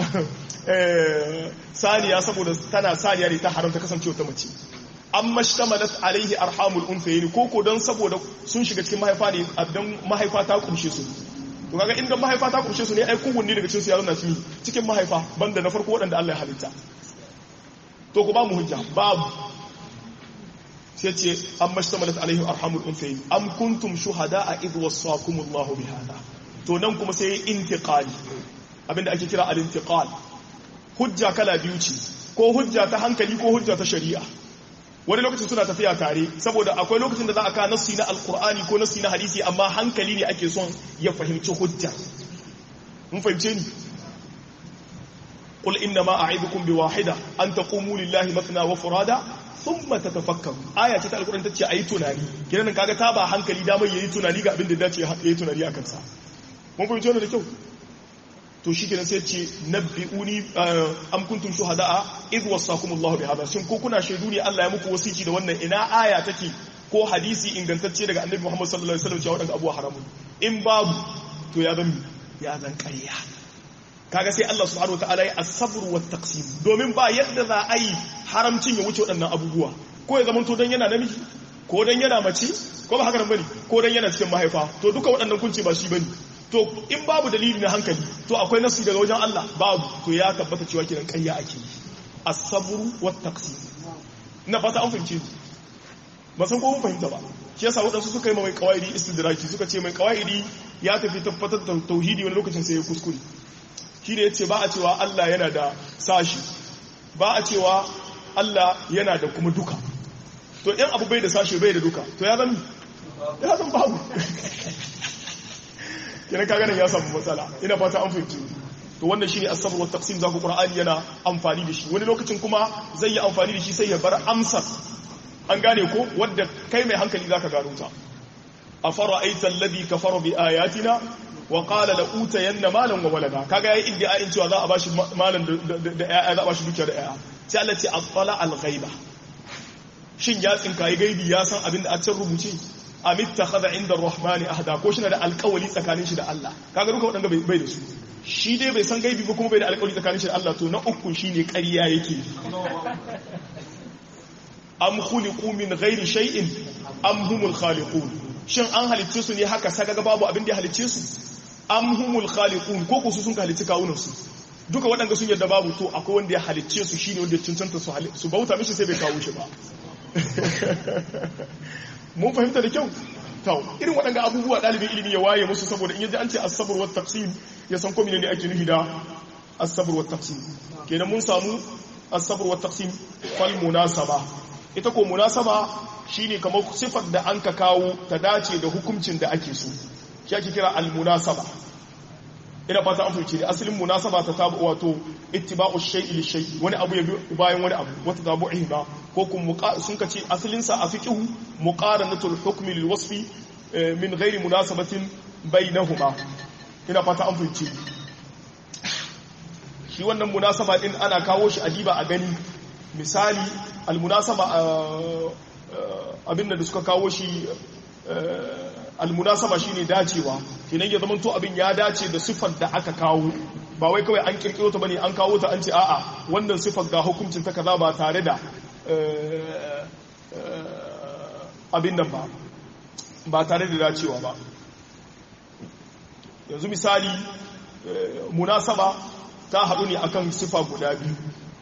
Speaker 1: saniya saboda tana saniya ne ta haramta kasancewa ta mace an mashtamalat alaihi arhamul unthayni koko don saboda sun shiga cikin mahaifa ne dan mahaifa ta kumshe su to kaga inda mahaifa ta kumshe su ne ai kowanne daga cikin su ya zauna cikin cikin mahaifa banda na farko waɗanda Allah ya halitta to ku ba mu hujja babu sai ce an mashtamalat alaihi arhamul unthayni am kuntum shuhada'a idh wassakumullahu bihada to nan kuma sai intiqali abinda ake kira al-intiqal hujja kala biyu ce ko hujja ta hankali ko hujja ta shari'a wani lokacin suna tafiya tare saboda akwai lokacin da za a ka nassi na alkur'ani ko nassi na hadisi amma hankali ne ake son ya fahimci hujja mun fahimce ni qul inna ma a'idukum bi wahida an taqumu lillahi mathna wa furada thumma tatafakkaru aya ce ta alkur'ani tace ayi tunani kiran kaga ta ba hankali damar yayi tunani ga abin da dace yayi tunani akan sa mun fahimce wannan da kyau to shi kenan sai ce nabbi'uni am kuntum shuhada'a idh wasakumullahu bihadha shin ko kuna shaidu ne Allah ya muku wasiki da wannan ina aya take ko hadisi ingantacce daga Annabi Muhammad sallallahu alaihi wasallam cewa wadanda abuwa haramun in babu to ya zan ya zan ƙarya kaga sai Allah subhanahu wataala ya as-sabr wa taqsim domin ba yadda za a yi haramcin ya wuce waɗannan abubuwa ko ya zamanto dan yana namiji ko dan yana mace ko ba haka nan bane ko dan yana cikin mahaifa to duka waɗannan kunci ba shi bane to in babu dalili na hankali to akwai nasu daga wajen Allah babu to ya tabbata cewa kiran ƙarya ake yi as-sabru wat taqsim ina fata an fahimce ni ba san ko mun fahimta ba shi yasa wadansu suka yi mai qawaidi istidraki suka ce mai qawaidi ya tafi tabbatar da tauhidi wani lokacin sai ya kuskure shi ne yace ba a cewa Allah yana da sashi ba a cewa Allah yana da kuma duka to in abu bai da sashi bai da duka to ya zan ya zan babu kenan kaga nan ya samu matsala ina fata an fahimci to wannan shine as-sabr wa taqsim zaku qur'ani yana amfani da shi wani lokacin kuma zai yi amfani da shi sai ya bar amsar an gane ko wanda kai mai hankali zaka gano ta afara'aita alladhi kafara bi ayatina wa qala la utayanna malan wa walada kaga yayi iddia'in cewa za a bashi malan da yaya za a bashi dukiya da yaya sai Allah ce attala al-ghaiba shin ya tsinkayi gaibi ya san abin da a can rubuce amitta khada inda rahmani ahda ko shi na da alƙawali tsakanin shi da Allah kaga duka waɗanda bai da su shi dai bai san gaibi ba kuma bai da alƙawali tsakanin shi da Allah to na uku shine ƙarya yake am khuliqu min ghairi shay'in am humul khaliqun shin an halicce su ne haka saka ga babu abin da ya halicce su am humul khaliqun ko ku su sun halicci kawunan su duka waɗanda sun yarda babu to akwai wanda ya halicce su shine wanda ya cancanta su bauta mishi sai bai kawo shi ba mun fahimta da kyau tau irin waɗanda abubuwa ɗalibin ilimi ya waye musu saboda in yaji an ce asabar wa tafsir ya san ko ne ake nufi da asabar wa tafsir kenan mun samu asabar wa tafsir fal munasaba ita ko munasaba shine kamar sifar da an ka kawo ta dace da hukuncin da ake so shi ake kira al munasaba ina fata an fahimci asalin munasaba ta tabu wato ittiba'u shay'i li shay'i wani abu ya bayan wani abu wata tabu'i ba ko kuma sun kace asalin sa a fiqhu muqaranatul hukmi lil wasfi min ghairi munasabatin bainahuma ina fata an fahimci shi wannan munasaba din ana kawo shi adiba a gani misali al munasaba abin da suka kawo shi almunasaba shine dacewa kenan ya zama to abin ya dace da sifar da aka kawo ba wai kawai an kirkiro ta bane an kawo ta an ce a'a wannan sifar ga hukuncin ta kaza ba tare da abin nan ba ba tare da dacewa ba yanzu misali munasaba ta haɗu ne akan sifa guda biyu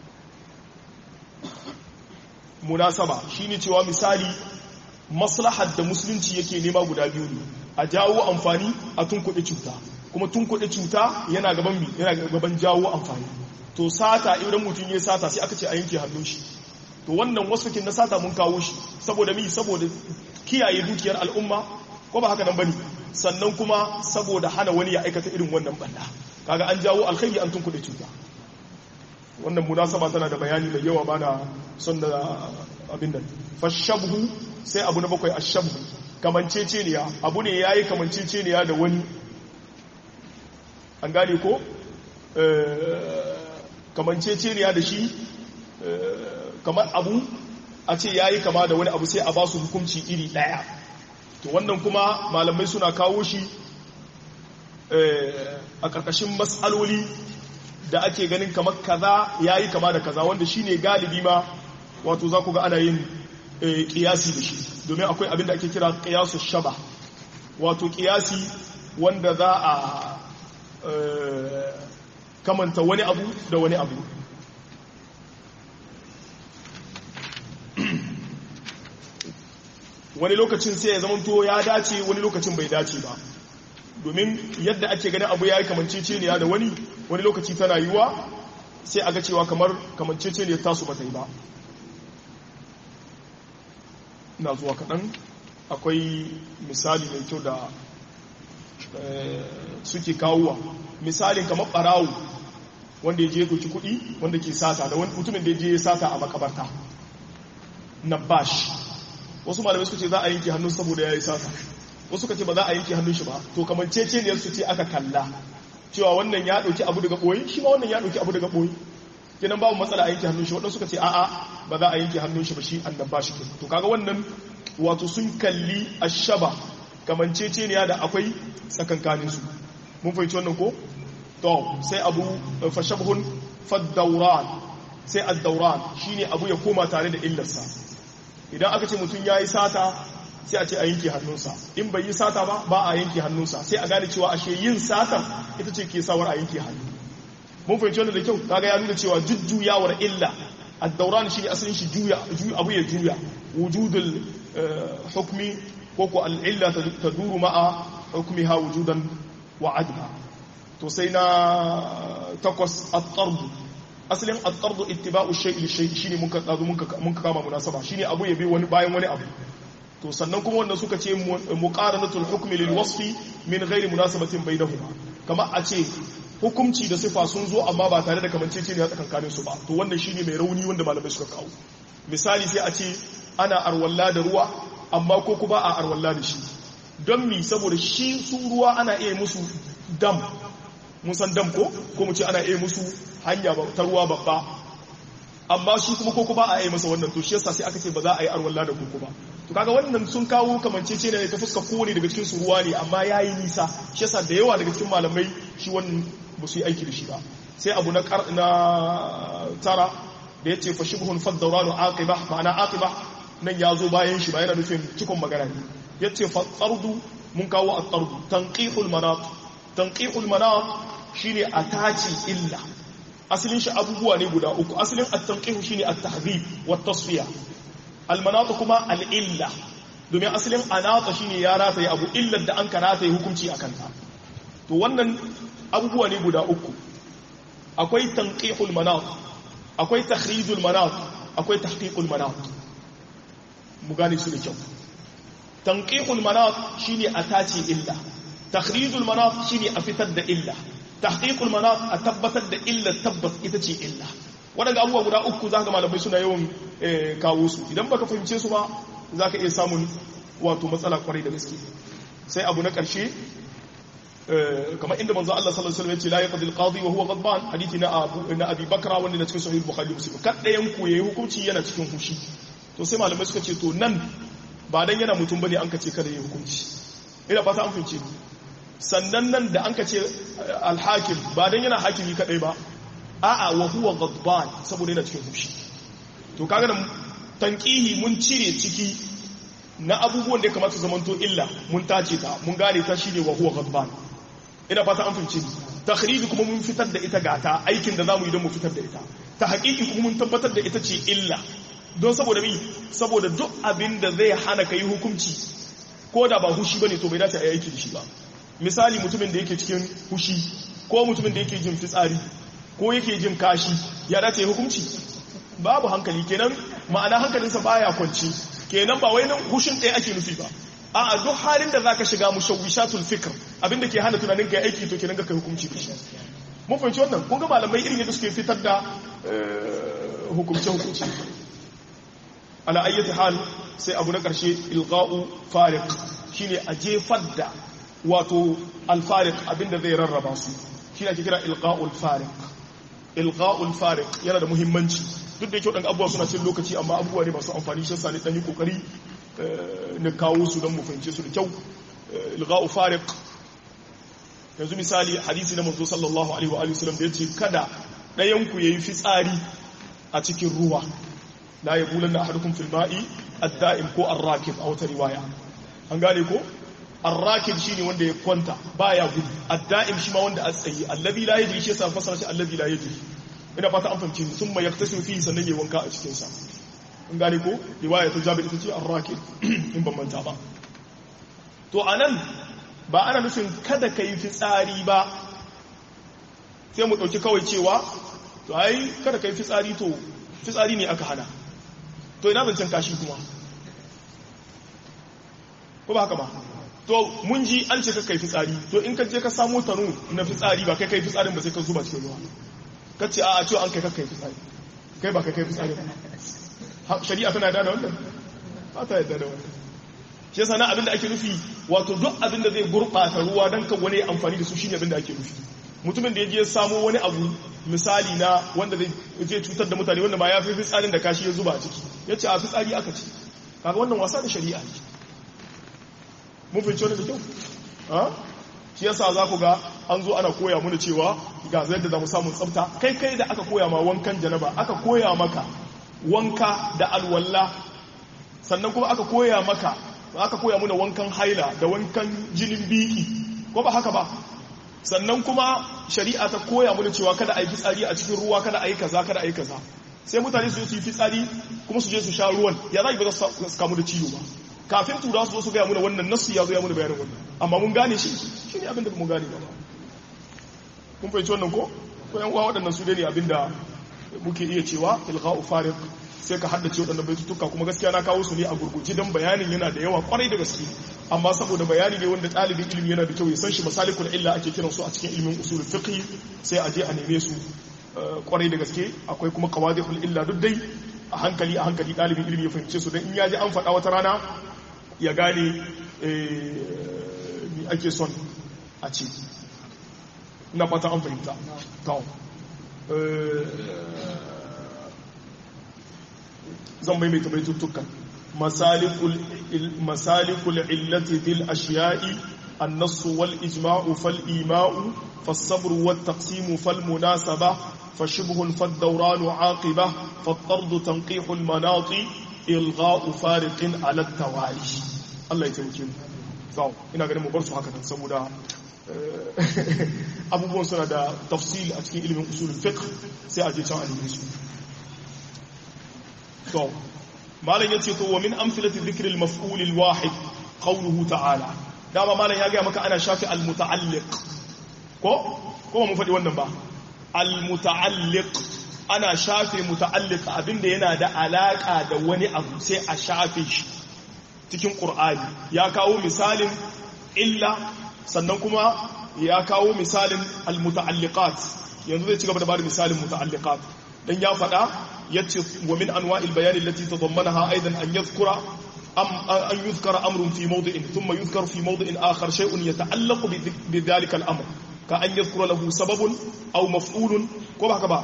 Speaker 1: munasaba shine cewa misali maslahar da musulunci yake nema guda biyu ne a jawo amfani a tunkuɗe cuta kuma tunkuɗe cuta yana gaban mi yana gaban jawo amfani to sata idan mutum ya sata sai aka ce a yanke hannun shi to wannan wasfakin na sata mun kawo shi saboda mi saboda kiyaye dukiyar al'umma ko ba haka nan bane sannan kuma saboda hana wani ya aikata irin wannan banda kaga an jawo alkhairi an tunkuɗe cuta wannan munasaba tana da bayani mai yawa ba da son da abin nan fashabhu sai abu na bakwai ashabhu kamanceceniya abu ne yayi kamanceceniya da wani an gane ko kamanceceniya da shi kamar abu a ce yayi kama da wani abu sai a ba su hukunci iri daya to wannan kuma malamai suna kawo shi a ƙarƙashin matsaloli da ake ganin kamar kaza ya yi kama da kaza wanda shine galibi ma wato za ku ga ana yin ƙiyasi da shi domin akwai abin da ake kira ƙiyasu shaba wato ƙiyasi wanda za a kamanta wani abu da wani abu wani lokacin sai ya zamanto ya dace wani lokacin bai dace ba domin yadda ake ganin abu ya yi kamanceceniya da wani wani lokaci tana yiwa sai a ga cewa kamar kamanceceniya tasu ba ta yi ba na zuwa kaɗan akwai misali mai kyau da suke kawowa misalin kamar ɓarawo wanda ya je doki kuɗi wanda ke sata da wani mutumin da ya je sata a makabarta na bash wasu malamai suka ce za a yanke hannun saboda ya yi sata wasu ka ce ba za a yanke hannun shi ba to kamar ceceniyar su ce aka kalla cewa wannan ya ɗauki abu daga ɓoyi shi ma wannan ya ɗauki abu daga ɓoyi kenan babu matsala a yanke hannun shi waɗansu suka ce a'a ba za a yanke hannun shi ba shi annan ba shi to kaga wannan wato sun kalli ashaba kamar ceceniya da akwai tsakankanin su mun fahimci wannan ko to sai abu fashabhun faddauran sai addauran shine abu ya koma tare da illarsa idan aka ce mutum ya yi sata sai a ce a yanke hannunsa in bai yi sata ba ba a yanke hannunsa sai a gane cewa ashe yin sata ita ce ke sawar a yanke hannu mun fahimci wannan da kyau kaga ya nuna cewa jujjuyawar illa ad-dawran shi ne asalin shi juya abu ya juya wujudul hukmi ko ko al-illa taduru ma'a hukmiha wujudan wa adma to sai na takwas at-tard asalin at-tard ittiba'u shay'i shay'i shine muka tsado muka kama munasaba shine abu ya bi wani bayan wani abu to sannan kuma wannan suka ce muqaranatul hukmi lil wasfi min ghairi munasabatin bainahuma kama a ce hukumci da sifa sun zo amma ba tare da kamanceceniya tsakankanin su ba to wannan shine mai rauni wanda malamai suka kawo misali sai a ce ana arwalla da ruwa amma ko kuma a arwalla da shi don mi saboda shi su ruwa ana iya musu dam mun san dam ko ko mu ce ana iya musu hanya ta ruwa babba amma shi kuma koko ba a yi masa wannan to shi yasa sai aka ce ba za a yi arwalla da koko ba to kaga wannan sun kawo kamancece ne ta fuska kowane daga cikin su ruwa ne amma yayi nisa shi yasa da yawa daga cikin malamai shi wannan ba su yi aiki da shi ba sai abu na na tara da yace fa shibhun faddawranu aqiba ma'ana aqiba nan ya zo bayan shi ba yana nufin cikon magana ne yace fa tsardu mun kawo at-tardu tanqihul manat tanqihul manat shine ataci illa asalin shi abubuwa ne guda uku asalin at-tanqih shine at-tahdhib wat-tasfiya al-manat kuma al-illa domin asalin anata shine ya rataye abu illar da an karata yi hukunci akan ta to wannan abubuwa ne guda uku akwai tanqihul manat akwai takhrijul manat akwai tahqiqul manat mu gane su da kyau tanqihul manat shine a tace illa takhrijul manat shine a fitar da illa tahqiqul manat a tabbatar da illa tabbas ita ce illa waɗanda abubuwa guda uku za ka malamai suna yawan kawo su idan baka fahimce su ba za ka iya samun wato matsala kwarai da gaske sai abu na ƙarshe kamar inda manzo Allah sallallahu alaihi wasallam ya ce la yaqdi al-qadi wa huwa ghadban hadisi na Abu na Abi Bakra wanda na cikin sahih Bukhari Muslim kadayan ku yayi hukunci yana cikin fushi to sai malamai suka ce to nan ba dan yana mutum bane an ka ce kada yayi hukunci ina fata an fahimce sannan nan da an ka ce al-hakim ba dan yana hakimi kadai ba a'a wa huwa ghadban saboda yana cikin fushi to kaga da tanqihi mun cire ciki na abubuwan da ya kamata zamanto illa mun tace ta mun gane ta shine wa huwa ghadban ina fata an fahimci takhriji kuma mun fitar da ita gata aikin da zamu yi don mu fitar da ita ta haƙiƙi kuma mun tabbatar da ita ce illa don saboda mi saboda duk abin da zai hana kai hukunci ko da ba hushi bane to bai dace a yi aiki da shi ba misali mutumin da yake cikin hushi ko mutumin da yake jin fitsari ko yake jin kashi ya dace hukunci babu hankali kenan ma'ana hankalinsa baya kwanci kenan ba wai nan hushin ɗaya ake nufi ba a duk halin da zaka shiga mushawwishatul fikr abinda ke hana tunanin kai aiki to kenan ga kai hukunci da shi mun fahimci wannan kun ga malamai irin yadda suke fitar da hukumce hukunci ala ayyati hal sai abu na karshe ilqa'u fariq shine a jefar da wato al-fariq abinda zai rarraba su shine ake kira ilqa'ul fariq ilqa'ul fariq yana da muhimmanci duk da yake wadannan abubuwa suna cin lokaci amma abubuwa ne masu amfani shi yasa ne dan yi kokari na kawo su don mu fahimce su da kyau ilga'u fariq yanzu misali hadisi na manzo sallallahu alaihi wa alihi wasallam da yace kada dayan ku yayi fitsari a cikin ruwa la yabulanna ahadukum fil ma'i ad-da'im ko ar-rakib a wata riwaya an gane ko ar-rakib shine wanda ya kwanta baya gudu ad-da'im shi ma wanda a tsayi allazi la yajri shi yasa fasara shi allazi la yajri ina fata an fahimci sun mai yaktasiru fihi sannan yayi wanka a cikin sa an gane ko riwaya ta jabir ita ce ar-rakib in ban manta ba to anan ba ana nufin kada ka yi fitsari ba sai mu ɗauki kawai cewa to ai kada ka yi fitsari to fitsari ne aka hana to ina zancen kashi kuma ko ba haka ba to mun ji an ce ka kai fitsari to in ka je ka samu tanu na fitsari ba kai kai fitsarin ba sai ka zuba cikin ruwa ka ce a a cewa an kai ka kai fitsari kai ba kai kai fitsari ba shari'a tana da wannan ba ta yadda da wannan shi yasa na abin da ake nufi wato duk abin da zai gurɓata ruwa don kan wani amfani da su shine abin da ake nufi mutumin da ya je samo wani abu misali na wanda zai cutar da mutane wanda ba ya fi fitsarin da kashi ya zuba a ciki ya ce a fitsari aka ci kaga wannan wasa da shari'a ne mun fahimci wani da kyau ha shi yasa za ku ga an zo ana koya mana cewa ga zai da za mu samun tsafta kai kai da aka koya ma wankan janaba aka koya maka wanka da alwala sannan kuma aka koya maka aka koya muna wankan haila da wankan jinin biki ko ba haka ba sannan kuma shari'a ta koya muna cewa kada a yi fitsari a cikin ruwa kada a yi kaza kada a yi kaza sai mutane su yi fitsari kuma su je su sha ruwan ya za ba za su kamu da ciwo ba kafin tura su zo su gaya muna wannan nasu ya zo ya muna bayanin wannan amma mun gane shi shi ne abin da mun gane ba kun fahimci wannan ko ko yan uwa waɗannan su ne abin da muke iya cewa ilgha'u fariq sai ka haddace waɗannan baitutuka kuma gaskiya na kawo su ne a gurguje don bayanin yana da yawa kwarai da gaske amma saboda bayani ne wanda ɗalibin ilimi yana da kyau ya san shi masalikul illa ake kiran su a cikin ilimin usul fiqh sai a je a neme su kwarai da gaske akwai kuma qawadihul illa duk dai a hankali a hankali ɗalibin ilimi ya fahimce su don in ya ji an faɗa wata rana ya gane me ake son a ce ina fata an fahimta zan maimaita baitutukan masalikul illati bil ashiya'i النص والإجماع فالإيماء فالصبر والتقسيم فالمناسبة فشبه فالدوران عاقبة فالطرد تنقيح المناط إلغاء فارق على التوالي الله يتوكل so ina ganin mu bar su haka saboda abubuwan suna da tafsil a cikin ilimin usul fiqh sai a je can a su to malam yace to wa min amsalati dhikri al-maf'ul al-wahid qawluhu ta'ala dama malam ya ga maka ana shafi al-muta'alliq ko ko mun faɗi wannan ba al-muta'alliq ana shafe muta'alliq abinda yana da alaka da wani abu sai a shafe shi cikin qur'ani ya kawo misalin illa sannan kuma ya kawo misalin al-muta'alliqat yanzu zai ci gaba da bada misalin muta'alliqat dan ya faɗa yace wa min anwa'il bayan allati tadammanaha aidan an yadhkura am an yuzkara amrun fi mawdi'in thumma yuzkar fi mawdi'in akhar shay'un yata'allaqu bi dhalika al-amr ka an yadhkura lahu sababun aw maf'ulun ko ba haka ba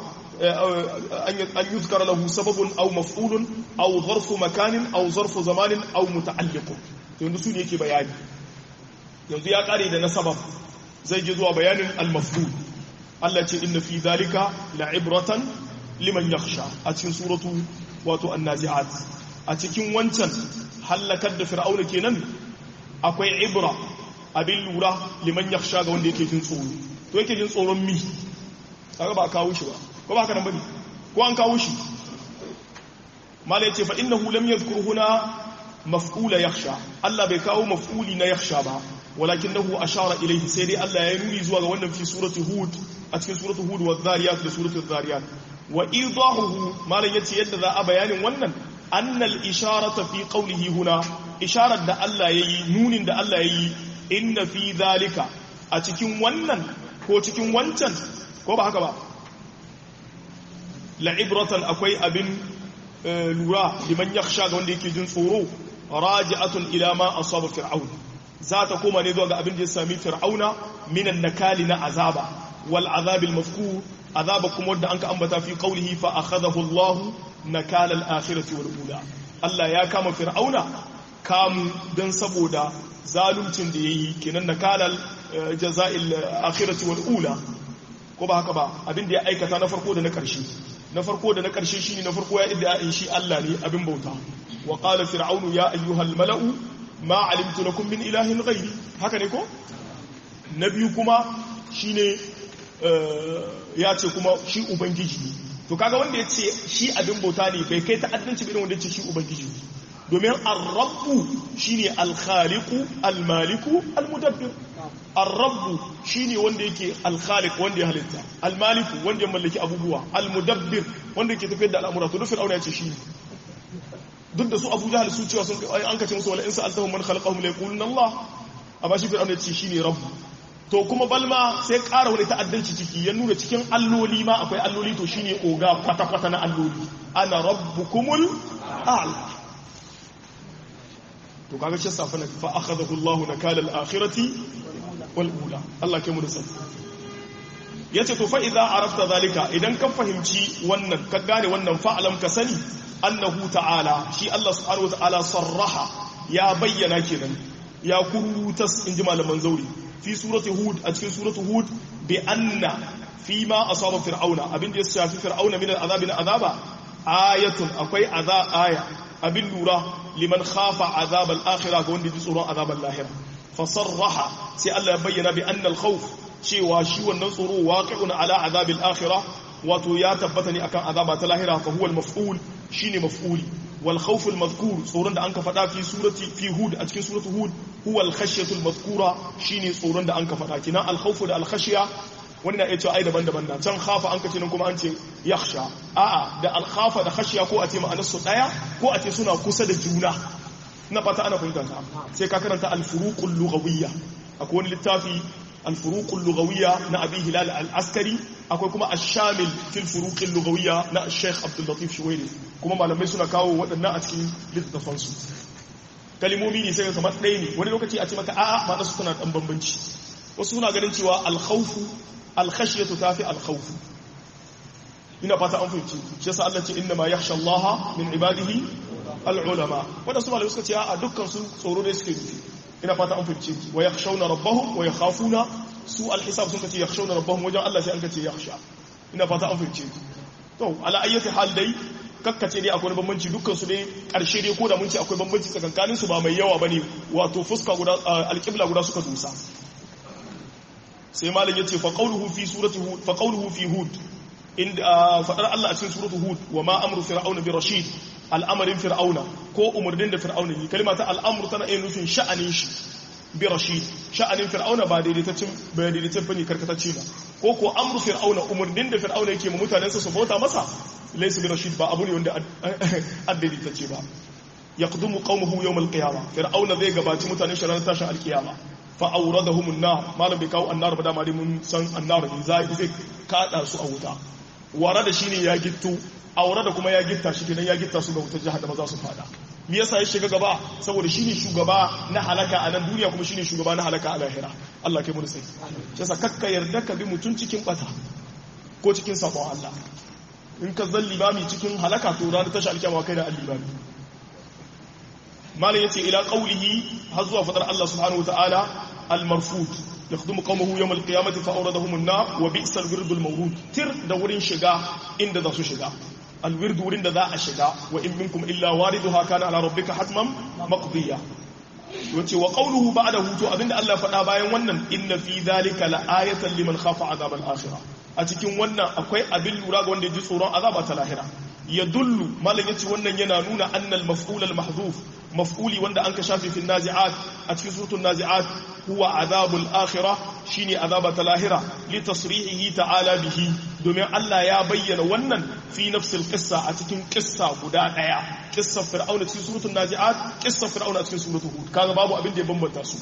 Speaker 1: an yuzkara lahu sababun aw maf'ulun aw zarfu makanin aw zarfu zamanin aw muta'alliqun yanzu su ne yake bayani yanzu ya kare da na sabab zai je zuwa bayanin al-maf'ul Allah ce inna fi dhalika la'ibratan liman yakhsha a cikin suratu wato an-nazi'at a cikin wancan halakar da fir'auna kenan akwai ibra abin lura liman yakhsha ga wanda yake jin tsoro to yake jin tsoron mi kaga ba kawo shi ba ko ba haka nan bane ko an kawo shi mala yace fa innahu lam yadhkur huna maf'ula yakhsha Allah bai kawo maf'uli na yakhsha ba walakinahu ashara ilayhi sai dai Allah ya nuni zuwa ga wannan fi surati hud a cikin surati hud wa dhariyat da surati dhariyat wa idahuhu malan yace yadda za a bayanin wannan annal isharata fi qawlihi huna isharar da Allah yayi nunin da Allah yayi inna fi dhalika a cikin wannan ko cikin wancan ko ba haka ba la'ibratan akwai abin lura liman yakhsha ga wanda yake jin tsoro raji'atun ila ma asaba fir'aun za ta koma ne zuwa ga abin da ya sami fir'auna minan nakali na azaba wal azabil mafkur azaba kuma wanda anka ambata fi qawlihi fa akhadahu Allah nakala al akhirati wal ula Allah ya kama fir'auna kamu dan saboda zaluncin da yayi kenan nakalal jaza'il akhirati wal ula ko ba haka ba abin da ya aikata na farko da na karshe na farko da na karshe shine na farko ya idda in shi Allah ne abin bauta wa qala fir'aunu ya ayyuhal mala'u ma alimtu lakum min ilahin ghairi haka ne ko na biyu kuma shine ya ce kuma shi ubangiji ne to kaga wanda ya ce shi abin bauta ne bai kai ta'addanci irin wanda ya ce shi ubangiji ne domin ar-rabbu shine al-khaliqu al-maliku al-mudabbir ar-rabbu shine wanda yake al-khaliq wanda ya halitta al-maliku wanda ya mallaki abubuwa al-mudabbir wanda yake tafiyar da al'amura to duk fir'auna ya ce shi ne duk da su Abu Jahl su cewa sun an kace musu wala in sa'altahum man khalaqahum la yaquluna Allah amma shi fir'auna ya ce shine rabbu to kuma balma sai ƙara wani ta'addanci ciki ya nuna cikin alloli ma akwai alloli to shine oga kwata-kwata na alloli ana rabbukumul a'la to kaga shi safa na fa akhadahu Allah nakala al-akhirati wal ula Allah ke mu da sani yace to fa idza arafta zalika idan ka fahimci wannan ka gane wannan fa'alam ka sani annahu ta'ala shi Allah subhanahu wa ta'ala sarraha ya bayyana kenan ya kurutas inji malaman zauri fi surati hud a cikin surati hud bi anna fi ma asaba fir'auna abin da ya shafi fir'auna min al'azabi na azaba ayatun akwai azab aya abin lura liman khafa azab al-akhirah ga wanda ji tsoron azab al-lahira fa sarraha sai Allah ya bayyana bi anna al-khawf cewa shi wannan tsoro waqi'un ala azab al-akhirah wato ya tabbata ne akan azaba ta lahira fa huwa al-maf'ul shine maf'uli wal khawf al-madhkur tsoron da anka faɗa fi surati fi hud a cikin surati hud huwa al-khashyatu al-madhkura shine tsoron da anka faɗa kina al-khawf da al-khashya wani na iya cewa ai daban-daban na can khafa an kace nan kuma an ce yakhsha a'a da al-khafa da khashya ko a ce ma'anar su daya ko a ce suna kusa da juna na fata ana fahimta ta sai ka karanta al-furuqul lughawiyya akwai wani littafi al-furuqul lughawiyya na abi hilal al-askari akwai kuma ash-shamil fil furuqil lughawiyya na Sheikh Abdul Latif Shuwairi kuma malamai suna kawo waɗannan a cikin littafan su kalimomi ne sai kamar ɗaya ne wani lokaci a ce maka a'a ma su tana dan bambanci wasu suna ganin cewa al-khawfu al-khashyatu tafi al-khawfu ina fata an fahimci shi yasa Allah ce inna ma yakhsha Allah min ibadihi al-ulama wanda su malamai suka ce a dukkan su tsoro da suke nufi ina fata an fahimci wa yakhshawna rabbahum wa yakhafuna su al-hisab sun kace yakhshawna rabbahum wajen Allah sai an kace yakhsha ina fata an fahimci to ala ayyati hal dai kakkace dai akwai bambanci dukkan su dai karshe dai ko da mun ce akwai bambanci tsakankanin su ba mai yawa bane wato fuska guda al-qibla guda suka dusa sai malam yace fa qawluhu fi surati hud fa qawluhu fi hud inda fadar Allah a cikin suratu hud wa ma amru fir'auna bi rashid al'amarin fir'auna ko umarnin da fir'auna yi kalma ta al'amru tana yin nufin sha'anin shi bi rashid sha'anin fir'auna ba daidaitaccen ba daidaitaccen bane karkatacce ba ko ko amru fir'auna umarnin da fir'auna yake ma mutanen sa su bauta masa laysa bi rashid ba abu ne wanda addaidaitacce ba yaqdumu qaumuhu yawm al-qiyamah fir'auna zai gabaci mutanen shi ranar tashin al-qiyama fa awradahum an-nar malam bai kawo annar ba da ma dai mun san annar ne zai zai kada su a wuta wara da shine ya gittu aure da kuma ya gitta shi kenan ya gitta su ga wutar jahannama za su fada me yasa ya shiga gaba saboda shine shugaba na halaka a nan duniya kuma shine shugaba na halaka a lahira Allah kai mu da sai yasa kakka yarda ka bi mutun cikin bata ko cikin sabon Allah in ka zan libami cikin halaka to ranar tashi alkiyama kai da al-libami malam yace ila qawlihi har zuwa fadar Allah subhanahu wataala al-marfud يخدم قومه يوم القيامة فأوردهم النار وبئس الورد المورود تر دا ورين شغا إن دا سو شغا الورد ورين دا ذا شغا وإن منكم إلا واردها كان على ربك حتما مقضيا wace wa qawluhu ba'dahu to abinda Allah faɗa bayan wannan inna fi dhalika la'ayatan liman khafa azab al-akhirah a cikin wannan akwai abin lura ga wanda ya ji tsoron azaba ta lahira yadullu malam yace wannan yana nuna annal maf'ul al-mahdhuf maf'uli wanda an ka shafe fi nazi'at a cikin suratul nazi'at huwa azabul akhirah shine azaba ta lahira li tasrihihi ta'ala bihi domin Allah ya bayyana wannan fi nafsil qissa a cikin qissa guda daya qissa fir'auna cikin suratul nazi'at qissa fir'auna cikin suratul hud kaga babu abin da ya bambanta su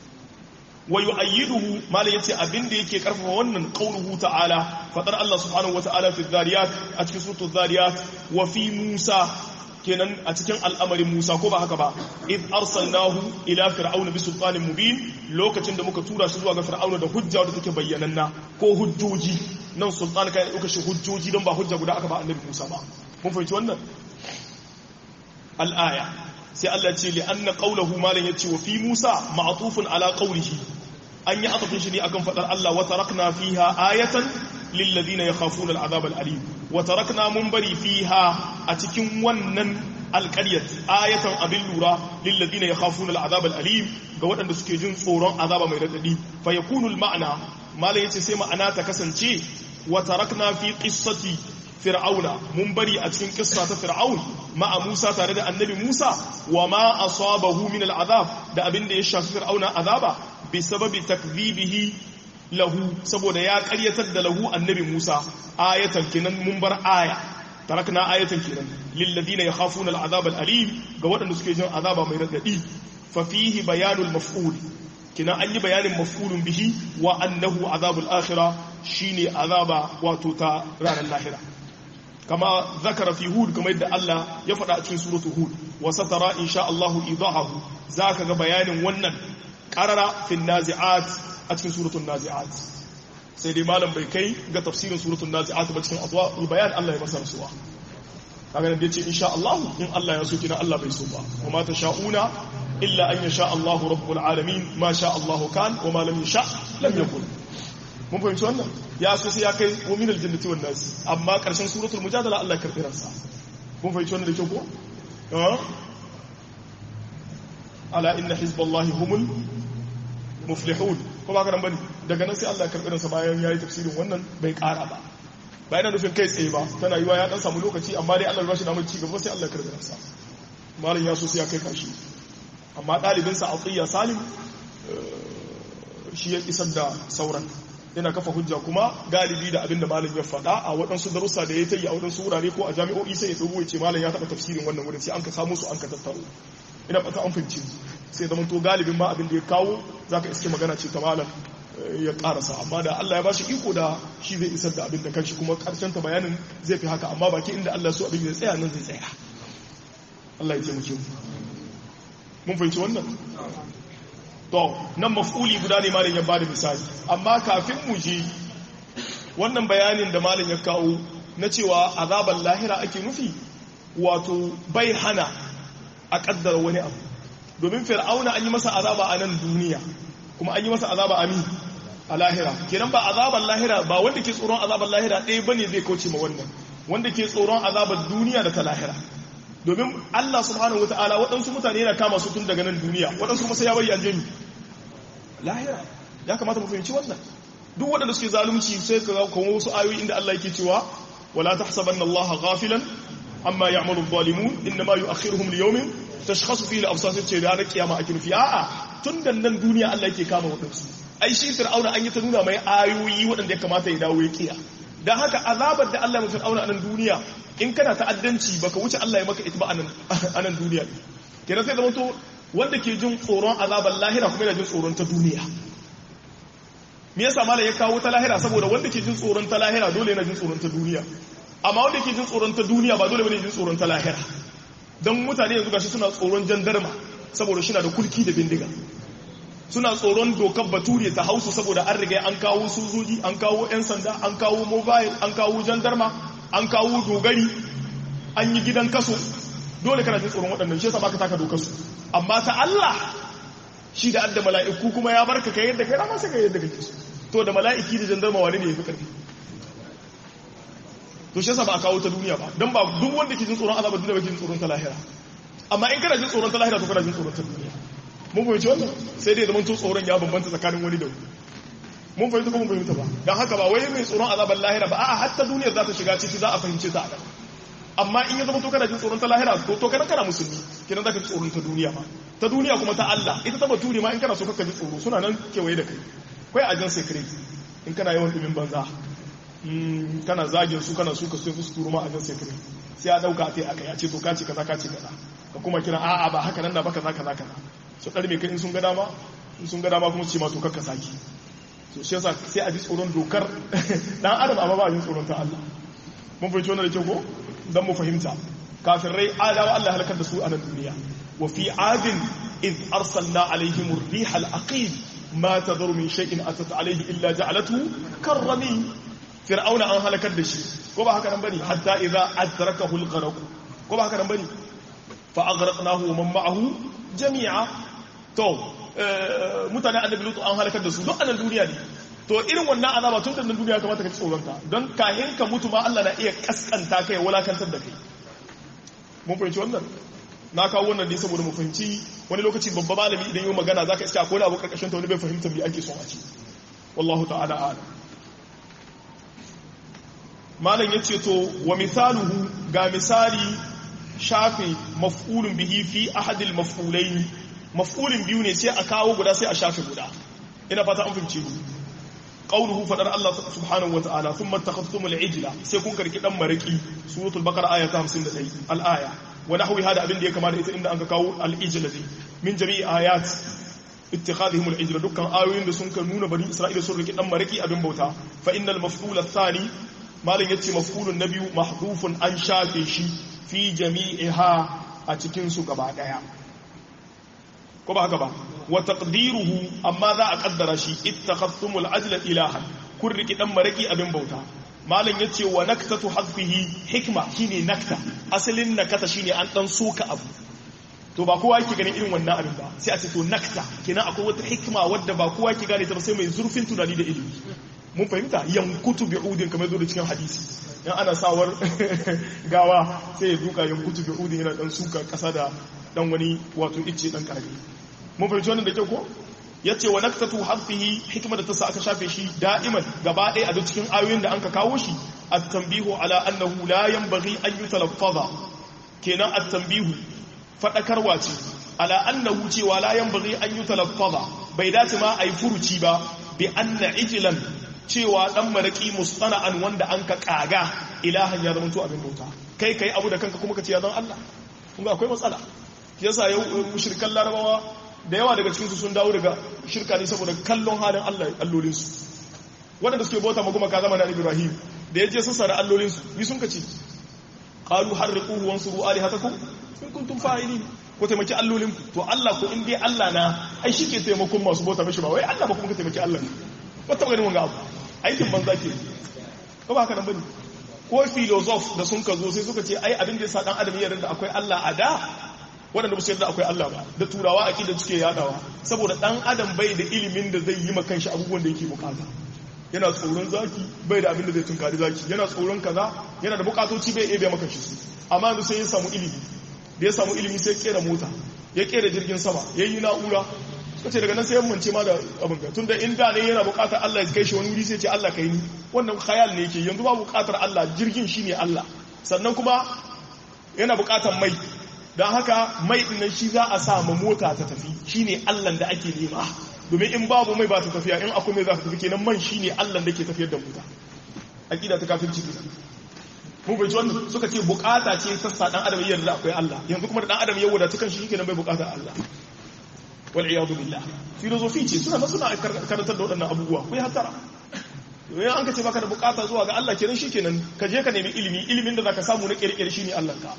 Speaker 1: wa yu'ayyiduhu malai yace abin da yake karfafa wannan qauluhu ta'ala fadar Allah subhanahu wa ta'ala fi dhariyat a cikin suratul dhariyat wa fi Musa kenan a cikin al'amarin Musa ko ba haka ba id arsalnahu ila fir'auna bi sultanin mubin lokacin da muka tura shi zuwa ga fir'auna da hujja da take bayyananna ko hujjoji nan sultan kai dauka shi hujjoji don ba hujja guda aka ba annabi Musa ba mun fahimci wannan al-aya sai Allah ce li anna qawluhu malan yace wa fi Musa ma'tufun ala qawlihi an yi atafin shi ne akan fadar Allah wa tarakna fiha ayatan lil ladina yakhafuna al'adab al'alim wa tarakna mun bari fiha a cikin wannan alƙaryat ayatan abin lura lil ladina yakhafuna al'adab al'alim ga waɗanda suke jin tsoron azaba mai radadi fa yakunu al-ma'na malan yace sai ma'ana ta kasance wa tarakna fi qissati fir'auna mun bari a cikin kissa ta fir'aun ma'a Musa tare da annabi Musa wa ma asabahu min al'azab da abin da ya shafi fir'auna azaba bi sababi takdhibihi lahu saboda ya karyatar da lahu annabi Musa ayatan kinan mun bar aya tarakna ayatan kinan lil ladina yakhafuna al'azab al'alim ga waɗanda suke jin azaba mai radadi fa fihi bayanul maf'ul kina an yi bayanin maf'ulun bihi wa annahu azabul akhirah shine azaba wato ta ranar lahira kama zakara fi hud kamar yadda Allah ya faɗa a cikin suratul hud wa satara insha Allah idahu zaka ga bayanin wannan qarara fi nazi'at a cikin suratul nazi'at sai dai malam bai kai ga tafsirin suratul nazi'at ba cikin adwa bayan Allah ya masa rasuwa kaga nan yace insha Allah in Allah ya so kina Allah bai so ba wa ma tasha'una illa an yasha Allah rabbul alamin ma sha Allah kan wa ma lam yasha lam yakun mun fahimci wannan ya so sai ya kai wa min aljannati wan nas amma karshen suratul mujadala Allah ya karbi ransa mun fahimci wannan da kyau ko ala inna hizballahi humul muflihun ko ba karan bane daga nan sai Allah ya karbi ransa bayan yayi tafsirin wannan bai kara ba bayan da nufin kai tsaye ba tana yiwa ya dan samu lokaci amma dai Allah ya bashi damar ci gaba sai Allah ya karbi ransa malam ya so sai ya kai kashi amma dalibinsa Atiyya Salim shi ya isar da sauran yana kafa hujja kuma galibi da abinda malam ya faɗa a waɗansu darussa da ya ta yi a waɗansu wurare ko a jami'o'i sai ya ɗogo ya ce malam ya taɓa tafsirin wannan wurin sai an ka samu su an ka tattaro ina fata an fahimci sai zama to galibin ma abin da ya kawo za ka iske magana ce ta malam ya ƙarasa amma da Allah ya bashi iko da shi zai isar da abin da kanshi kuma ƙarshen ta bayanin zai fi haka amma baki inda Allah so abin ya tsaya nan zai tsaya Allah ya taimake mu mun fahimci wannan to nan maf'uli guda ne malam ya bada misali amma kafin mu je wannan bayanin da malam ya kawo na cewa azaban lahira ake nufi wato bai hana a kaddara wani abu domin fir'auna an yi masa azaba a nan duniya kuma an yi masa azaba a mi a lahira kenan ba azaban lahira ba wanda ke tsoron azaban lahira ɗaya bane zai kauce ma wannan wanda ke tsoron azaban duniya da ta lahira domin Allah subhanahu wataala waɗansu mutane yana kama su tun daga nan duniya waɗansu kuma sai ya bari an jami lahira ya kamata mu fahimci wannan duk waɗanda suke zalunci sai ka kawo wasu ayoyi inda Allah yake cewa wala tahsabanna Allah ghafilan amma ya'malu adh-dhalimun inma yu'akhiruhum li yawmin tashkhasu fihi al-absar sai ranar kiyama ake nufi a'a tun da nan duniya Allah yake kama waɗansu ai shi fir'auna an yi ta nuna mai ayoyi waɗanda ya kamata ya dawo ya kiya dan haka azabar da Allah ya fir'auna a nan duniya in kana ta'addanci baka wuce Allah ya maka ita ba a nan duniya kenan sai zama to wanda ke jin tsoron azabar lahira kuma yana jin tsoron ta duniya me yasa malam ya kawo ta lahira saboda wanda ke jin tsoron ta lahira dole yana jin tsoron ta duniya amma wanda ke jin tsoron ta duniya ba dole bane jin tsoron ta lahira dan mutane yanzu gashi suna tsoron jandarma saboda shi na da kulki da bindiga suna tsoron dokar bature ta hausu saboda an riga an kawo sojoji an kawo 'yan sanda an kawo mobile an kawo jandarma an kawo dogari an yi gidan kaso dole kana jin tsoron waɗannan shi yasa baka taka dokar su amma ta Allah shi da adda mala'iku kuma ya barka kai yadda kai rama sai kai yadda kake so to da mala'iki da jandarma wani ne yafi karfi to shi yasa ba a kawo ta duniya ba dan ba duk wanda ke jin tsoron azabar duniya ba ke jin tsoron ta lahira amma in kana jin tsoron ta lahira to kana jin tsoron ta duniya mun fahimci wannan sai dai zaman to tsoron ya bambanta tsakanin wani da wani mun fahimta ko mun fahimta ba dan haka ba wai mai tsoron azabar lahira ba a'a hatta duniyar za ta shiga ciki za a fahimce ta a amma in ya zama to kana jin tsoron ta lahira to to kana kana musulmi kenan zaka ji tsoron ta duniya ma ta duniya kuma ta Allah ita ta bature ma in kana so ka ji tsoro suna nan kewaye da kai kai ajan secret in kana yawan dumin banza kana zagin su kana suka sai su turo ma ajan secret sai a dauka ta aka ya ce to ka ce kaza ka ce kaza ka kuma kira a'a ba haka nan da ba kaza kaza kaza su ɗarme kai in sun ga dama in sun ga dama kuma su ce ma to kakka saki to shi yasa sai a ji tsoron dokar dan adam amma ba a ji tsoron ta Allah mun fahimci wannan da kyau ko dan mu fahimta kafirai adawa Allah halakar da su a nan duniya wa fi adin id arsalna alaihim ar-riha al-aqim ma tadhuru min shay'in atat alaihi illa ja'alatu karrami fir'auna an halakar da shi ko ba haka nan bane hatta idza adrakahu al-gharq ko ba haka nan bane fa aghraqnahu wa man ma'ahu jami'a to mutane annabi lutu an halakar da su duk anan duniya ne to irin wannan azaba tun da duniya kamata ka ci tsoron ta don kahin ka mutu ma Allah na iya kaskanta kai walakantar da kai mun fahimci wannan na kawo wannan ne saboda mu fahimci wani lokaci babba malami idan yi magana zaka iska akwai abu karkashin ta wani bai fahimta me ake son a ci wallahu ta'ala a'lam malam yace to wa misaluhu ga misali shafe maf'ulun bihi fi ahadil maf'ulain maf'ulin biyu ne sai a kawo guda sai a shafe guda ina fata an fahimce ni qawluhu fadar Allah subhanahu wa ta'ala thumma takhaftumul ijla sai kun karki dan maraki suratul baqara aya ta 51 al aya wa nahwi hada abin da ya kamata ita inda an ka kawo al ijla min jami'i ayat ittikhadhihim al ijla dukkan ayoyin da sun ka nuna bani isra'ila sun riki dan maraki abin bauta fa innal maf'ul athani malin yace maf'ulun nabiyu mahdhufun an shafe shi fi jami'iha a cikin su gaba daya ko ba haka ba wa taqdiruhu amma za a kaddara shi ittakhadhtumul ajla ilahan kun riki dan maraki abin bauta malam yace wa naktatu hadfihi hikma shine nakta asalin nakata shine an dan soka abu to ba kowa yake ganin irin wannan abin ba sai a ce to nakta kenan akwai wata hikma wadda ba kowa yake gane ta ba sai mai zurfin tunani da ilimi mun fahimta yankutu bi'udin kamar zo da cikin hadisi in ana sawar gawa sai ya duka yankutu bi'udin yana dan suka kasa da dan wani wato icce dan karami mun fahimci wannan da kyau ko yace wa naktatu harfihi hikma da ta sa aka shafe shi da'iman gaba ɗaya a duk cikin ayoyin da anka kawo shi at-tanbihu ala annahu la yanbaghi an yutalaffaza kenan at-tanbihu fadakarwa ce ala annahu cewa la yanbaghi an yutalaffaza bai dace ma ai furuci ba bi anna ijlan cewa dan maraki mustana'an wanda an ka kaga ilahan ya zama to abin bauta kai kai abu da kanka kuma ka ce ya zan Allah kun ga akwai matsala yasa yau mushrikan larabawa da yawa daga cikinsu sun dawo daga shirka ne saboda kallon halin Allah allolinsu waɗanda suke bauta ma kuma ka zama na Ibrahim da ya je sassa da allolinsu ni sun kace qalu harriquhu wansuru alihatakum in kuntum fa'ilin ko taimaki allolinku to Allah ko in dai Allah na ai shi ke taimakon masu bauta mishi ba wai Allah ba kuma ka taimaki Allah ne ba ta ganin wanga abu aikin banza ke ba ba haka nan bane ko filosof da sun ka zo sai suka ce ai abin da yasa dan adam ya da akwai Allah a da waɗanda ba su yarda akwai Allah ba da turawa a da suke yadawa saboda ɗan adam bai da ilimin da zai yi ma kanshi abubuwan da yake bukata yana tsoron zaki bai da abin da zai tunkari zaki yana tsoron kaza yana da bukatoci bai ebe maka shi amma yanzu sai ya samu ilimi da ya samu ilimi sai kera mota ya kera jirgin sama ya yi na'ura suka ce daga nan sai ya mance ma da abin ga tunda inda ne yana bukatar Allah ya kai shi wani wuri sai ce Allah kai ni wannan khayal ne yake yanzu ba bukatar Allah jirgin shine Allah sannan kuma yana bukatar mai don haka mai dinnan shi za a sa ma mota ta tafi shine Allah da ake nema domin in babu mai ba ta tafiya in akwai mai za ta tafi kenan man shine Allah da ke tafiyar da mota aqida ta kafirci kenan mun bai wannan suka ce bukata ce ta sa dan adam yarda akwai Allah yanzu kuma da dan adam ya wadata kan shi kenan bai bukata Allah wal iyadu billah filosofi ce suna suna karantar da waɗannan abubuwa ku yi hatara yayin an ka ce baka da bukata zuwa ga Allah kenan shikenan ka je ka nemi ilimi ilimin da zaka samu na kirkire shine Allah ka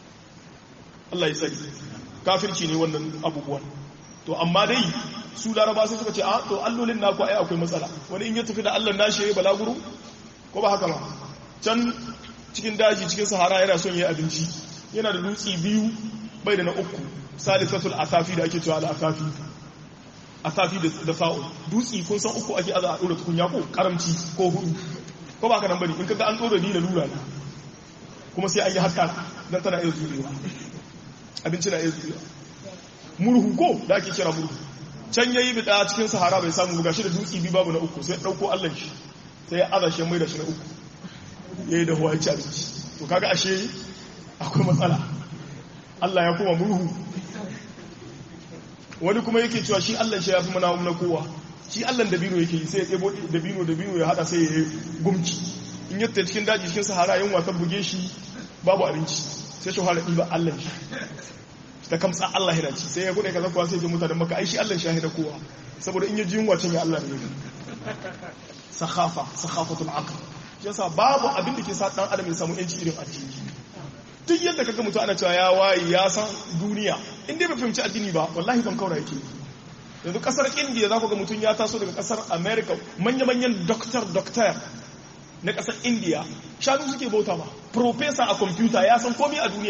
Speaker 1: Allah ya tsari kafirci ne wannan abubuwan to amma dai su laraba sai suka ce a to allolin naku ai akwai matsala wani in ya tafi da Allah nashi yayi balaguro ko ba haka ba can cikin daji cikin sahara yana son yayi abinci yana da dutsi biyu bai da na uku salisatul asafi da ake cewa al asafi asafi da sa'o dutsi kun san uku ake aza a dora tukunya ko karamci ko hudu ko ba haka nan bane in kaga an dora ni da lura na kuma sai an yi haska dan tana iya zurewa abinci na iya zuwa murhu ko da ake kira murhu can yayi bida cikin sahara bai samu buga shi da dutsi bi babu na uku sai dauko Allah shi sai ya aza shi mai da shi na uku yayi da huwa ci abinci to kaga ashe akwai matsala Allah ya kuma murhu wani kuma yake cewa shi Allah shi ya fi mana na kowa shi Allah da bino yake sai ya tsebo da bino da bino ya hada sai ya yi gumci in yadda cikin daji cikin sahara yin wata buge shi babu abinci sai shi fara ɗiba Allah shi ta kamsa Allah hira ci sai ya gudu kaza kuwa sai ji mutanen maka ai shi Allah shahida kowa saboda in ya ji yunwa ya Allah ne sakhafa sakhafatul aql yasa babu abin da ke sa dan adam ya samu yanci irin addini duk yadda kaga mutum ana cewa ya wayi ya san duniya in dai bai fahimci addini ba wallahi ban kaura yake yanzu kasar India za ku ga mutum ya taso daga kasar America manya-manyan doctor doctor na kasar India shanu suke bauta ba professor a computer ya san komai a duniya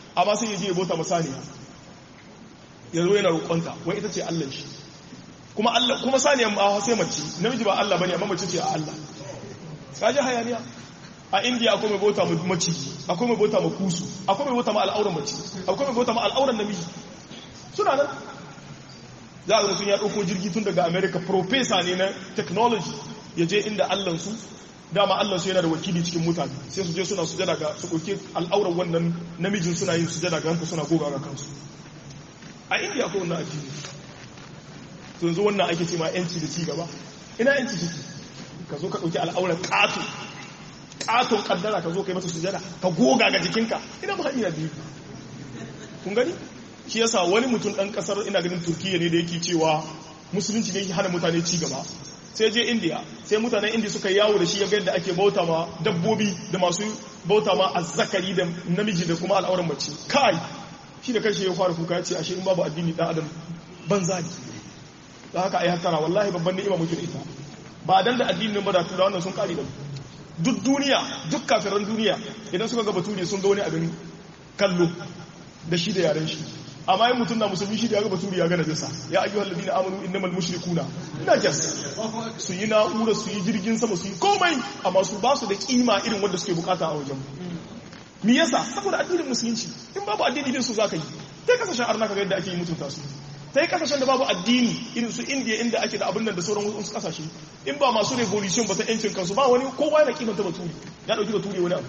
Speaker 1: amma sai ya je ya bauta masaniya ya zo yana roƙonta wai ita ce Allah shi kuma Allah kuma saniyan ma sai mace namiji ba Allah bane amma mace ce a Allah kaji hayaniya a India akwai mai bauta ma mace akwai mai bauta ma kusu akwai mai bauta ma al'auran mace akwai mai bauta ma al'auran namiji suna nan za a mutum ya ɗauko jirgi tun daga America professor ne na technology ya je inda Allah su dama Allah su yana da wakili cikin mutane sai su je suna sujada ga su ɗauki al'auran wannan namijin suna yin sujada ga hanka suna goga ga kansu a indiya ko wannan addini to yanzu wannan ake ce ma yanci da ci gaba ina yanci ciki ka zo ka ɗauki al'auran ƙato ƙaton ƙaddara ka zo ka yi masa sujada ka goga ga jikinka ina ba hanyar biyu kun gani shi yasa wani mutum ɗan ƙasar ina ganin turkiya ne da yake cewa musulunci ne hana mutane ci gaba sai je indiya sai mutanen indiya suka yawo da shi ya ga yadda ake bauta ma dabbobi da masu bauta ma azzakari da namiji da kuma al'auran mace kai shi da kanshi ya fara kuka ya ce ashe in babu addini dan adam banza ne da haka ai hattara wallahi babban ni'ima muke da ita ba dan da addinin ba da tura wannan sun kare da duk duniya duk kafiran duniya idan suka ga bature sun ga wani abin kallo da shi da yaren shi amma yin mutum na musulmi shi da ya ga bature ya ga najasa ya ayyuhal ladina amanu innamal mushrikuna najas su yi na'ura su yi jirgin sama su yi komai amma su ba su da kima irin wanda suke bukata a wajen mi yasa saboda addinin musulunci in babu addini din su zaka yi sai kasashen arna kaga yadda ake yi mutunta su sai kasashen da babu addini irin su indiya inda ake da abin nan da sauran wasu kasashe in ba masu revolution ba ta yancin kansu ba wani kowa yana kimanta baturi ya dauki baturi wani abu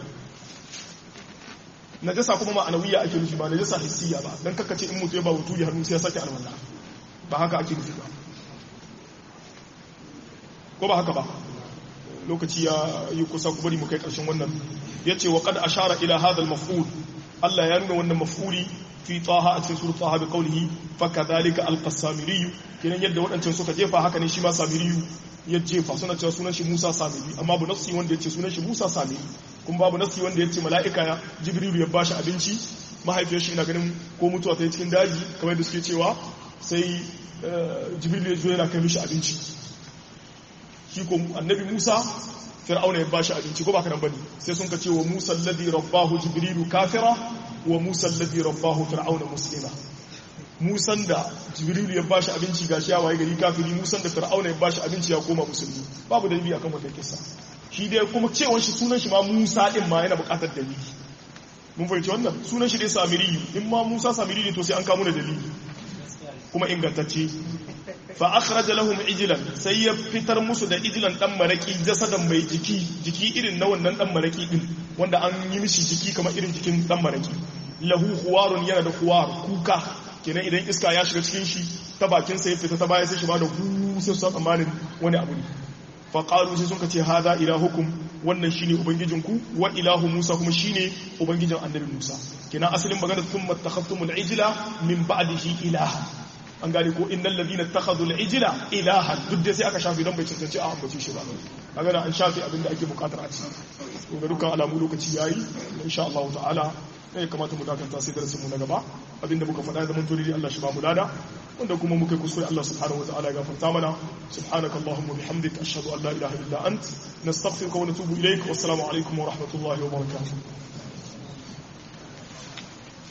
Speaker 1: najasa kuma ma'anawiya ake nufi ba najasa hissiya ba dan kakkace in mutu ya ba baturi hannu sai ya sake alwala ba haka ake nufi ba ko ba haka ba lokaci ya yi kusa ku bari mu kai karshen wannan yace wa qad ashara ila hadha al-maf'ul Allah ya nuna wannan maf'uli fi taha a cikin surat taha bi qawlihi fa kadhalika al-qasamiri kenan yadda wadancan suka jefa haka ne shi ma samiri ya jefa suna cewa sunan shi Musa samiri amma bu nafsi wanda yace sunan shi Musa samiri kuma babu nafsi wanda yace mala'ika ya Jibril ya bashi abinci mahaifiyar shi ina ganin ko mutuwa ta cikin daji kamar da suke cewa sai Jibril ya zo yana kai mishi abinci shi ko annabi Musa fir'auna ya bashi abinci ko ba karan bane sai sun ka ce wa Musa alladhi rabbahu jibrilu kafira wa Musa alladhi rabbahu fir'auna muslima Musan da jibrilu ya bashi abinci gashi ya waye gari kafiri Musan da fir'auna ya bashi abinci ya koma musulmi babu dalili akan wannan kissa shi dai kuma cewar shi sunan shi ma Musa din ma yana buƙatar dalili mun fahimci wannan sunan shi dai Samiri in ma Musa Samiri ne to sai an kawo da dalili kuma ingantacce fa akhraja lahum ijlan sai ya fitar musu da ijlan dan maraki jasadan mai jiki jiki irin na wannan dan maraki din wanda an yi mishi jiki kamar irin jikin dan maraki lahu khuwarun yana da khuwar kuka kenan idan iska ya shiga cikin shi ta bakin sa ya fita ta baya sai shi ba da hu sai su tsammanin wani abu ne fa qalu sai suka ce hada ilahukum wannan shine ubangijinku wa ilahu musa kuma shine ubangijin annabi musa kenan asalin magana thumma takhaftumul ijla min ba'dihi ilaha an gane ko innal ladina takhadhu al-ijla ilahan duk da sai aka shafi dan bai cancanci a ambace shi ba kaga an shafi abinda ake bukatar a ci to ga dukkan alamu lokaci yayi insha Allah ta'ala ne kamata mu dakanta sai darasin mu na gaba abinda muka faɗa zaman tori Allah shi ba mu lada wanda kuma muka kuskure Allah subhanahu wa ta'ala ya gafarta mana subhanaka allahumma bihamdika ashhadu an la ilaha illa ant nastaghfiruka wa natubu ilaik wassalamu alaikum wa rahmatullahi wa barakatuh